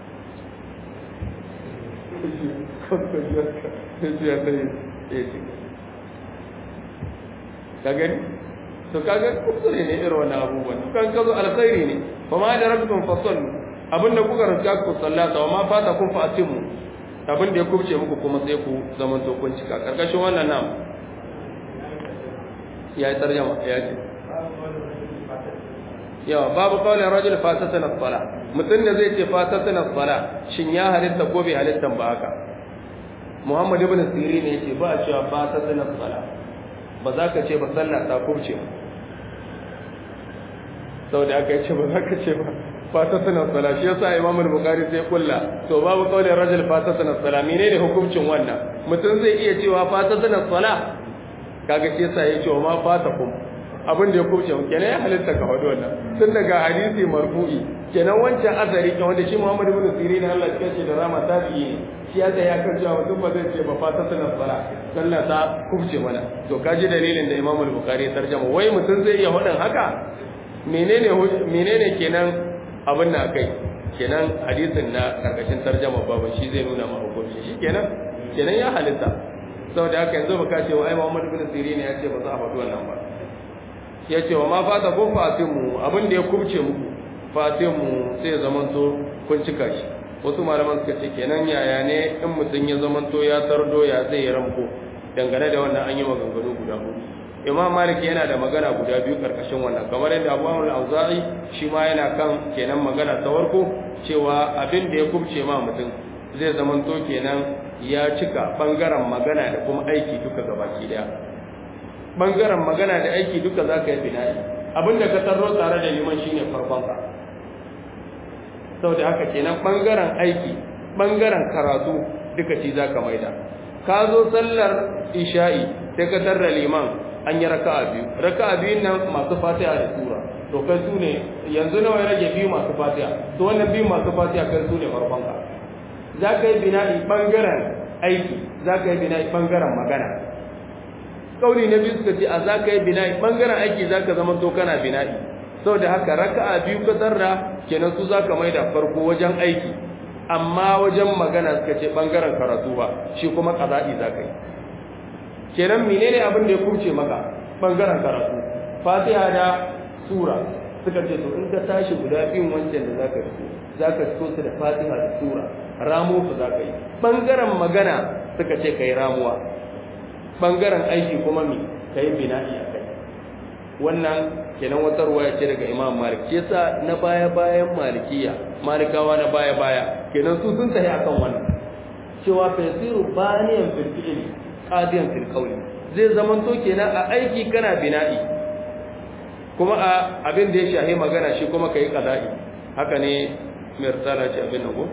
ka gani to kaga kusure ne irin wannan abubuwan kan kazo alkhairi ne fa ma da rabbikum fasallu abinda kuka rasa ku sallata wa ma fata kun fa atimu abinda ya kubce muku kuma sai ku zaman to kun cika karkashin wannan nan ya yi tarjama ya ce yawa babu kawai rajul fatatan as-sala mutum da zai ce fatatan as-sala shin ya halitta ko bai halitta ba haka Muhammad ibn Sirin ne yace ba a cewa fatatan as-sala ba za ka ce ba sallah ta kubce saboda aka yace ba za ka ce ba fatatan as-sala shi yasa Imam al-Bukhari sai kulla to babu kawai rajul fatatan as-sala menene hukuncin wannan mutum zai iya cewa fatatan as-sala kaga shi yasa yace wa ma fatakum abin da ya kubce kenan ya halitta ka faɗi wannan tun daga hadisi marfu'i kenan wancan azari kan wanda shi Muhammad ibn Sirin Allah ya ce da rama tabi'i ne shi ya ya kan cewa mutum ba zai ce ba fata sanar sala sallah ta kubce mana to kaji dalilin da Imam al-Bukhari ya tarjama wai mutum zai iya faɗin haka menene menene kenan abin da akai kenan hadisin na karkashin tarjama babu shi zai nuna ma hukunci shi kenan kenan ya halitta saboda haka yanzu baka ce wa ai Muhammad ibn Sirin ya ce ba za a faɗi wannan ba ya ce wa ma fata ko fatimu abin da ya kubce muku fatimu sai ya zamanto kun cika shi wasu malaman suka ce kenan yaya ne in mutum ya zamanto ya tardo ya zai yi ramko dangane da wannan an yi maganganu guda hudu imam malik yana da magana guda biyu karkashin wannan kamar yadda abu amur auza'i shi ma yana kan kenan magana ta farko cewa abin da ya kubce ma mutum zai zamanto kenan ya cika bangaren magana da kuma aiki duka gabaki daya bangaren magana da aiki duka za ka yi bina'i abinda ka tarro tare da liman shine farkonka sau da haka kenan bangaren aiki bangaren karatu duka ci za ka maida ka zo sallar isha'i sai ka tarra liman an yi raka'a biyu raka'a biyun nan masu fatiha da sura to kai su ne yanzu nawa ya rage biyu masu fatiha to wannan biyu masu fatiha kai su ne farkonka za ka yi bina'i bangaren aiki za ka yi bina'i bangaren magana kauli na biyu suka ce a za ka yi bina'i ɓangaren aiki za ka zama to kana bina'i sau da haka raka'a biyu ka tarra kenan su za ka mai da farko wajen aiki amma wajen magana suka ce ɓangaren karatu ba shi kuma ƙaza'i za ka yi kenan menene abin da ya kurce maka ɓangaren karatu fatiha da sura suka ce to in ka tashi guda biyun wancan da za ka fito za ka fito su da fatiha da sura ramo su za ka yi ɓangaren magana suka ce ka yi ramuwa bangaren aiki kuma mi ka yi bina'i a kai wannan kenan wata ruwaya ce daga imam malik shi yasa na baya bayan malikiya malikawa na baya baya kenan su sun tafi akan wannan cewa fasiru baniyan fil fi'li qadiyan fil qawli zai zaman to kenan a aiki kana bina'i kuma a abin da ya shahi magana shi kuma kai qada'i haka ne mirsala ce abin nan ko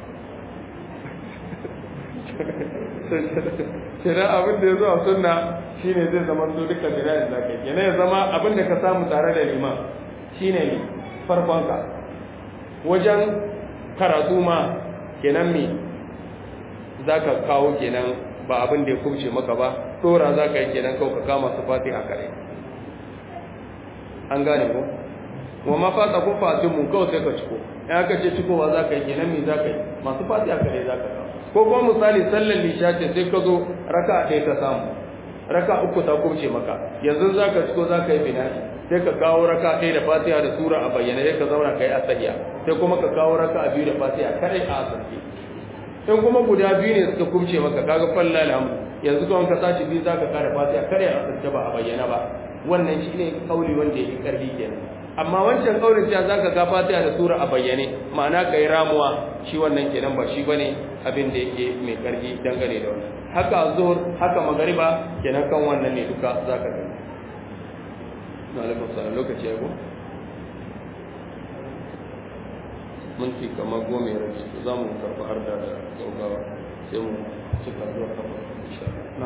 kenan abin da ya zo a sunna shine zai zama to duka bina'in da kai kenan ya zama abin da ka samu tare da liman shine ne farkonka wajen karatu ma kenan me za ka kawo kenan ba abin da ya kubce maka ba tsora za ka yi kenan kawai ka kama su fati a kare an gane ko wa ma fata kun fatin mun kawai sai ka ciko ya ka ce cikowa za ka yi kenan me za ka yi masu fati a kare za ka kawo ko kuma misali sallar lisha ce sai ka zo raka ɗaya ka samu raka uku ta kubce maka yanzu za ka ciko za ka yi bina'i sai ka kawo raka ɗaya da fatiha da sura a bayyana sai ka zauna ka yi asahiya sai kuma ka kawo raka a biyu da fatiha kadai a asarki in kuma guda biyu ne suka kubce maka kaga falla alhamdu yanzu kawai ka sashi biyu za ka kare fatiha kare a asarki ba a bayyana ba wannan shi ne kauli wanda ya yi ƙarfi kenan amma wancan kaulin cewa za ka ga fatiha da sura a bayyane ma'ana ka yi ramuwa shi wannan kenan ba shi ba ne abin da yake mai ƙarfi dangane da wannan haka zuhur haka magariba kenan kan wannan ne duka za ka gani na alaikun salam lokaci ya go minti kamar goma ya rage za mu karɓi har da gaugawa sai mu cika zuwa kafa insha na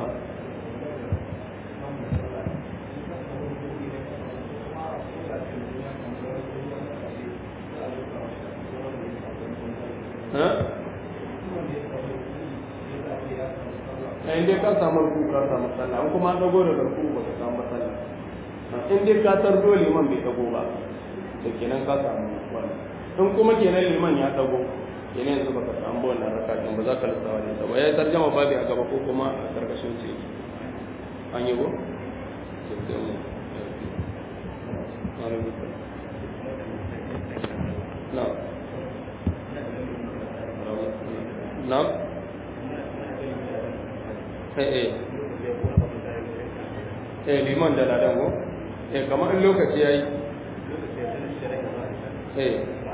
in dai ka samu ruku ka samu sallah an kuma dago da ruku ba ka samu sallah in dai ka tardo liman bai dago ba to kenan ka samu wannan in kuma kenan liman ya dago kenan yanzu baka samu wannan rakatin ba za ka lissawa ne ba ya tarjama babi a gaba ko kuma a karkashin ce an yi go na'am na'am eh eh liman da ladan go eh kamar in lokaci yayi eh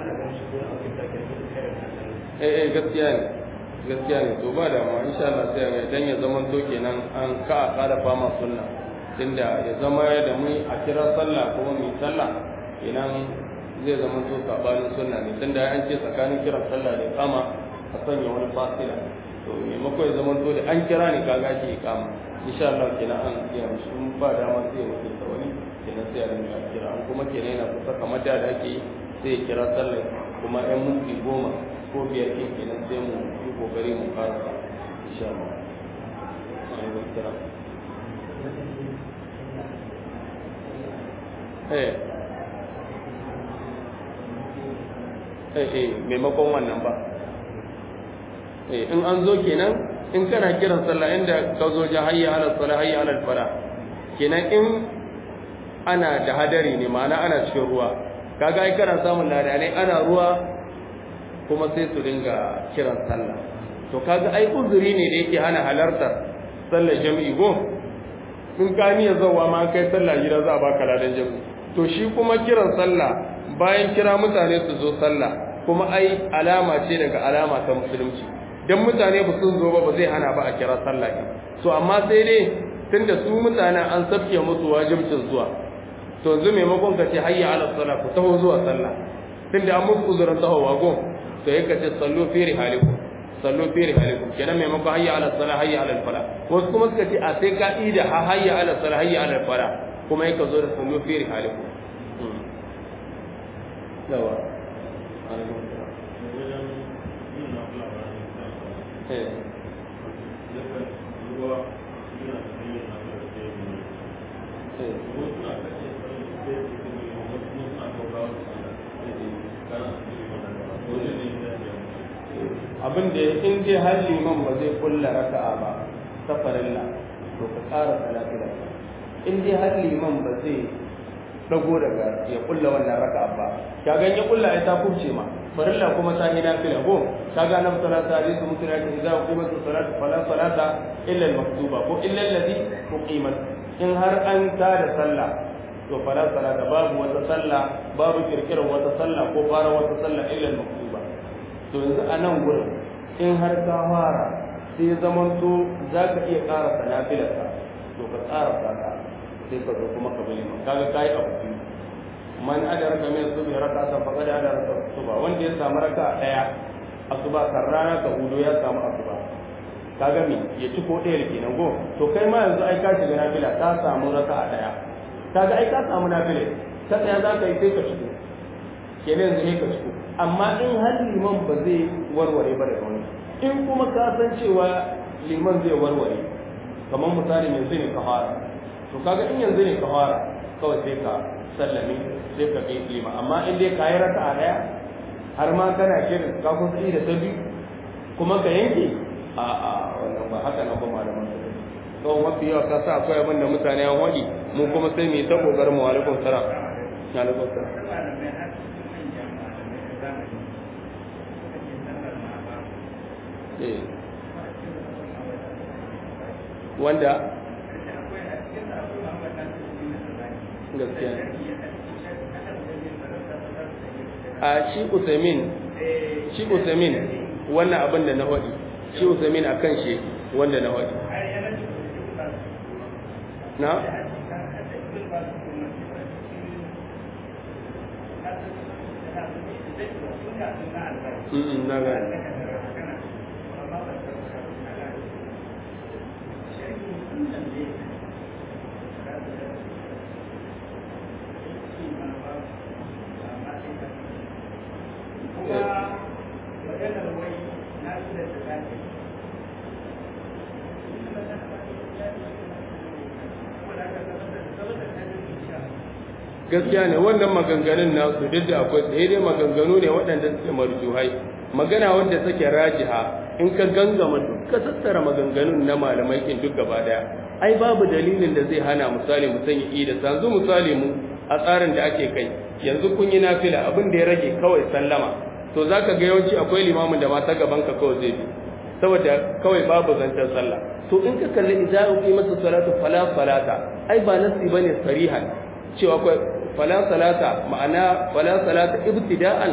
eh gaskiya ne gaskiya ne to ba da ma insha Allah sai mai dan ya zaman to kenan an ka a kada fama sunna tunda ya zama da mu a kira sallah kuma mu sallah kenan zai zama to sabanin sunna ne tunda an ce tsakanin kiran sallah da kama a sanya wani fasila to maimakon ya zama to da an kira ne kaga shi kama insha Allah kenan an iya musu in ba dama sai ya wuce ta wani kenan sai a rinka kira an kuma kenan yana kusa kamar da da ake sai ya kira sallah kuma ɗan minti goma ko biyar kin kenan sai mu yi kokari mu fara insha Allah eh eh eh maimakon wannan ba eh in an zo kenan in kana kiran sallah inda ka zo ja hayya ala salah hayya ala fara kenan in ana da hadari ne ma'ana ana cikin ruwa kaga ai kana samun ladanai ana ruwa kuma sai su dinga kiran sallah to kaga ai uzuri ne da yake hana halartar sallar jami'i go in ka niyya zawa ma kai sallah gida za a baka ladan jami'i to shi kuma kiran sallah bayan kira mutane su zo sallah kuma ai alama ce daga alama ta musulunci dan mutane ba sun zo ba ba zai hana ba a kira sallah ki so amma sai dai tunda su mutanen an sabke musu wajibcin zuwa to yanzu maimakon ka ce hayya ala sallah ku taho zuwa sallah tunda an musu uzurin tahowa go to yake ce sallu fi rihalikum sallu fi rihalikum kenan maimakon hayya ala sallah hayya ala fala wasu kuma suka ce a sai ka ida ha hayya ala sallah hayya ala fala kuma yake zo da sallu fi rihalikum yawa abin da in dai har liman ba zai kulla raka'a ba ta farilla to ka tsara salati da in dai har liman ba zai dago daga ya kulla wannan raka'a ba ka ga ya kulla ai ta kubce ma farilla kuma ta yi nafila ko ka ga nan salata hadisi mutum ya ce idza uqimat salatu fala salata illa al-maktuba ko illa alladhi uqimat in har an ta da sallah to fala salata babu wata sallah babu kirkirar wata sallah ko fara wata sallah illa al-maktuba to yanzu a nan gurin in har ka fara sai zaman to za ka iya ƙara sanafilarka to ka ƙara saka sai ka zo kuma ka bali kaga kai abu biyu man adaraka min subhi rak'atan faqad adaraka suba wanda ya samu raka daya asuba kan rana ka hudo ya samu asuba kaga me ya ci ko ɗaya kenan go to kai ma yanzu ai ka shiga nafila ka samu raka daya kaga ai ka samu nafila ta tsaya za ka yi sai ka shigo kenan yanzu ne ka ciko amma in har liman ba zai warware ba da wani in kuma ka san cewa liman zai warware kamar misali yanzu ne ka fara to kaga in yanzu ne ka fara kawai sai ka sallame sai ka kai lima amma in dai ka yi raka a daya har ma kana kirin ka kusa da ta biyu kuma ka yanke a a wannan ba haka nan ba malaman su kawai mafi yawa ka sa akwai abin da mutane an waɗi mu kuma sai mu yi ta ƙoƙarin mu alaikun salam alaikun salam wanda gaskiya a shi usamin shi usamin wannan abin da na waɗi shi usamin a kan shi wanda na waɗi na na gani gaskiya ne wannan maganganun nasu duk da akwai sai dai maganganu ne waɗanda suke marjuhai magana wanda take rajiha in ka gangama duk ka tattara maganganun na malamai kin duk gaba daya ai babu dalilin da zai hana misali mu sanya ida yanzu misali mu a tsarin da ake kai yanzu kun yi nafila abin da ya rage kawai sallama to zaka ga yawanci akwai limamin da ma ta gaban ka kawai zai bi saboda kawai babu zancen sallah to in ka kalli idza uqimatu salatu fala salata ai ba nasi bane sarihan cewa akwai fala salata ma'ana fala salata ibtida'an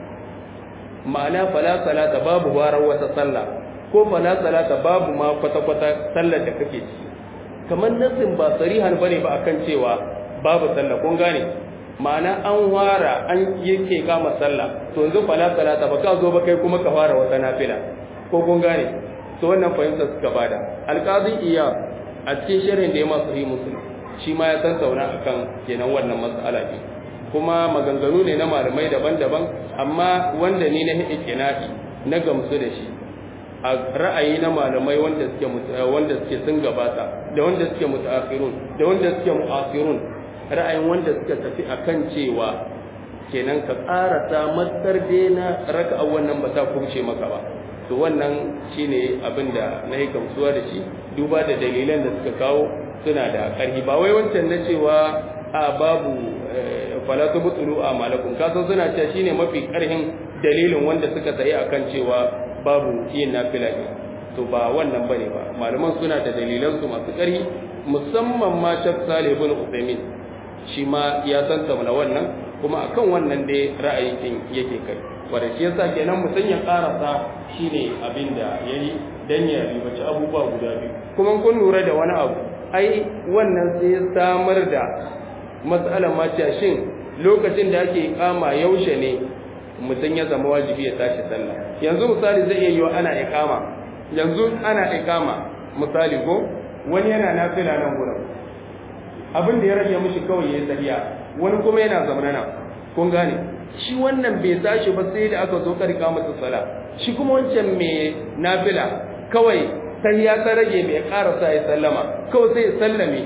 ma'ana fala salata babu warar wata sallah ko fala salata babu ma kwata-kwata sallar da kake ci kamar nasin ba sarihan bane ba akan cewa babu sallah kun gane ma'ana an wara an yake kama sallah to yanzu fala salata ba ka zo ba kai kuma ka fara wata nafila ko kun gane to wannan fahimta suka bada alqazi iya a cikin sharhin da ya masu yi musulmi shi ma ya tattauna akan kenan wannan mas'ala ne kuma maganganu ne na malamai daban-daban amma wanda ni na ikina'i na gamsu da shi a ra'ayi na malamai wanda suke wanda suke sun gabata da wanda suke mutaakhirun da wanda suke mu'asirun ra'ayin wanda suka tafi akan cewa kenan ka karasa matsar na raka'a wannan ba ta kubce maka ba to wannan shine abinda na yi gamsuwa da shi duba da dalilan da suka kawo suna da ƙarfi ba wai wancan na cewa a babu falatu mutulu a malakun kasan suna cewa shine mafi ƙarfin dalilin wanda suka tsaye akan cewa babu yin nafila ne to ba wannan bane ba malaman suna da dalilan su masu ƙarfi musamman ma Sheikh Salih ibn Uthaymeen shi ma ya tantauna wannan kuma akan wannan dai ra'ayin din yake kai wanda shi yasa kenan mutum ya karasa shine abin da yayi dan ya ribaci abubuwa guda biyu kuma kun lura da wani abu ai wannan sai samar da matsalar mace shin lokacin da ake kama yaushe ne mutum ya zama wajibi ya tashi sallah yanzu misali zai iya yiwa ana ikama yanzu ana ikama misali ko wani yana nafila nan gurin abin da ya rage mishi kawai ya tsariya wani kuma yana zamanana kun gane shi wannan bai tashi ba sai da aka zo karka masa sala shi kuma wancan mai nafila kawai sai ya ta rage mai karasa ya sallama kawai sai ya sallame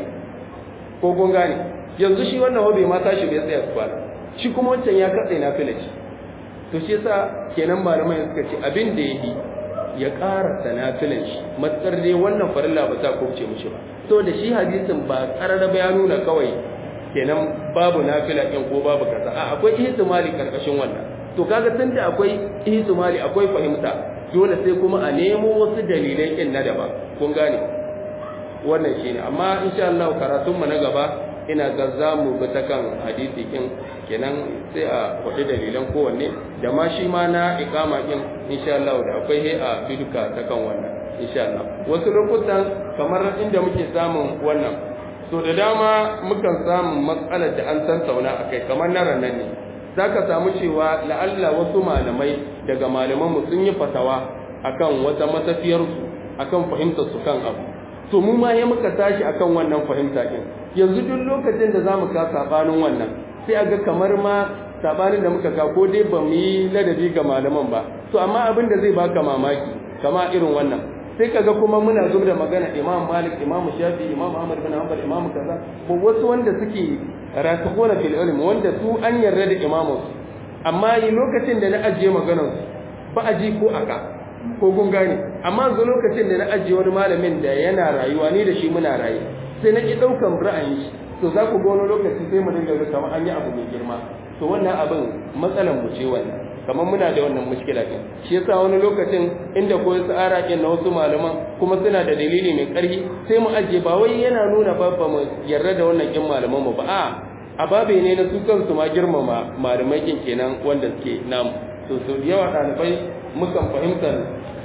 ko kun gane yanzu shi wannan bai ma tashi bai tsaya su kwana shi kuma wancan ya katse nafila shi to shi yasa kenan malamai suka ce abin da yake ya karasa nafilan shi matsar dai wannan farilla ba ta kubce mishi ba to da shi hadisin ba karara ba ya nuna kawai kenan babu nafila ɗin ko babu kaza a akwai ihtimali karkashin wannan to kaga tunda akwai ihtimali akwai fahimta dole sai kuma a nemo wasu dalilai ɗin na daban kun gane wannan shine amma insha Allah karatun mu na gaba ina ga zamu bi ta kan hadisi kin kenan sai a faɗi dalilan kowanne da ma shi ma na ikama kin insha Allah da akwai he a biduka ta kan wannan insha Allah wasu lokutan kamar inda muke samun wannan so da dama mukan samu matsalar da an tantauna akai kamar na ranar ne zaka samu cewa la'alla wasu malamai daga malaman mu sun yi fatawa akan wata matafiyar su akan fahimtar su kan abu to mu ma ya muka tashi akan wannan fahimta din yanzu duk lokacin da zamu ka sabanin wannan sai aga kamar ma sabanin da muka ga ko dai ba mu yi ladabi ga malaman ba to amma abin da zai baka mamaki kama irin wannan sai kaga kuma muna zub da magana imam malik imam shafi imam ahmad bin hanbal imam kaza ko wasu wanda suke rasikhuna fil ilm wanda su an yarda da imamu amma yi lokacin da na ajiye maganar su ba a ji ko aka ko kun gane amma yanzu lokacin da na ajiye wani malamin da yana rayuwa ni da shi muna rayu sai na ki daukan ra'ayin shi to za ku ga wani lokaci sai mu dinga ga kamar an yi abu mai girma to wannan abin matsalan mu ce wannan kamar muna da wannan mushkila din shi yasa wani lokacin inda koyi tsara ke na wasu malaman kuma suna da dalili mai ƙarfi sai mu ajiye ba wai yana nuna ba ba mu yarda da wannan kin malaman mu ba a a babe ne na su kansu ma girmama malamai kin kenan wanda suke namu to so da yawa ɗalibai mukan fahimtar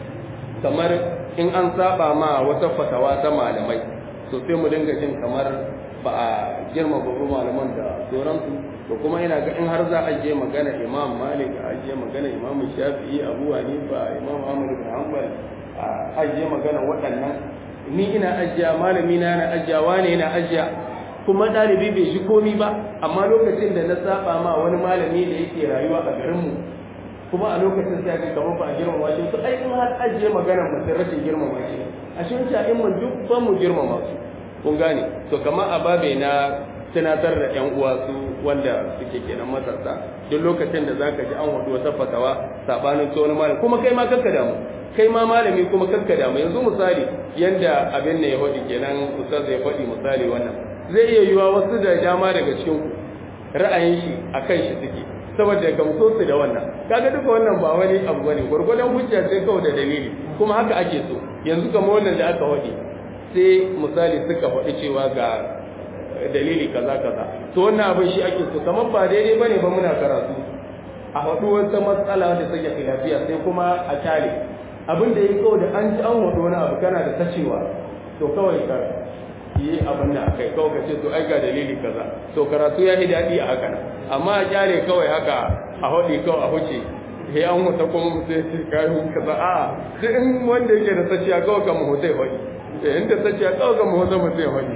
kamar in an saba ma wata fatawa ta malamai to sai mu dinga jin kamar ba a girma babu malaman da sauransu to kuma ina ga in har za a je magana imam malik a je magana imam shafi'i abu hanifa imam ahmad bin hanbal a je magana waɗannan ni ina ajiya malami na na ajiya wane na ajiya kuma ɗalibi bai shi komi ba amma lokacin da na saba ma wani malami da yake rayuwa a garinmu kuma a lokacin sai ga kamar ba a girmama shi to ai in har ajiye magana mutum rashin girmama shi a shi wancan in mun duk ban mu girmama su kun gane to kamar a babe na tunatar da yan uwa su wanda suke kenan matasa duk lokacin da zaka ji an wadu wata fatawa sabanin to wani malami kuma kai ma kakka damu kai ma malami kuma kakka damu yanzu misali yanda abin ne ya faɗi kenan ustaz ya faɗi misali wannan zai iya yiwa wasu da dama daga cikin ku ra'ayin shi akan shi suke saboda gamso su da wannan kaga duka wannan ba wani abu bane gurgurdan hujja sai kawai da dalili kuma haka ake so yanzu kamar wannan da aka faɗi sai misali suka faɗi cewa ga dalili kaza kaza to wannan abin shi ake so kamar ba daidai bane ba muna karatu a faɗi wata matsala da take khilafiya sai kuma a tare abin da yake kawai da an ji an faɗi wani abu kana da tacewa to kawai ka yi abin da akai kawai ka ce to ai ga dalili kaza to karatu ya yi daɗi a haka amma a kyale kawai haka a haɗi kawai a huce sai an huta kuma mu sai kayan kaza a duk in wanda yake da taciya kawai kan mu hutai haɗi eh inda taciya kawai kan mu huta mu sai haɗi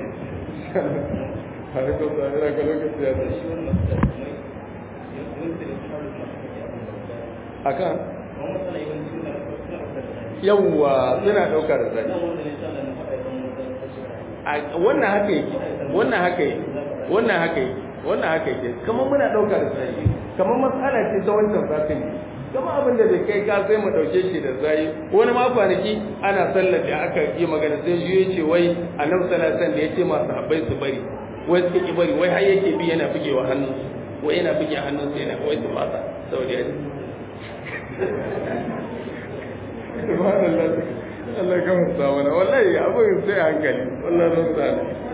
har ko da ina ga lokaci ya tashi akan yawwa suna ɗaukar zai wannan haka yake wannan haka yake wannan haka yake wannan haka yake kamar muna ɗaukar zai kamar matsala ce ta wancan zafin ne kama abin da bai kai ka sai mu ɗauke shi da zai wani ma kwanaki ana sallar da aka yi magana sai shi ya ce wai annabi sallallahu alaihi da ya ce masu habbai su bari wai suka ki bari wai har yake bi yana bugewa hannu wai yana buge hannun sai yana wai su fasa saboda ya subhanallah Allah ka musa mana wallahi abin sai hankali wallahi ran sa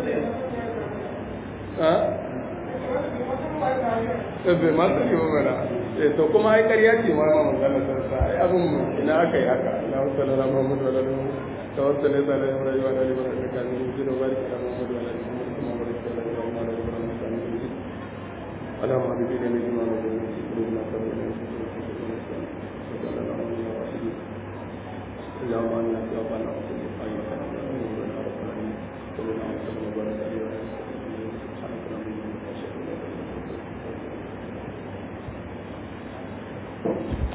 ha ebe ma sai ba mana eh to kuma ai ƙarya ce ma ma magana sai sa ai abin ina aka yi haka Allah sallallahu alaihi Muhammad wa alihi tawassal ila Allah wa alihi wa alihi wa alihi kan ni jiro barik ala Muhammad wa alihi wa barik ala Muhammad wa alihi wa alihi ala ma bi dinin iman wa qulubina sabina اللهم انا توفنا وصلي خيرا وربنا رب العالمين صلى الله عليه وسلم وبارك عليه وعلى اله سبحانك اللهم وبحمدك اشهد ان لا اله الا انت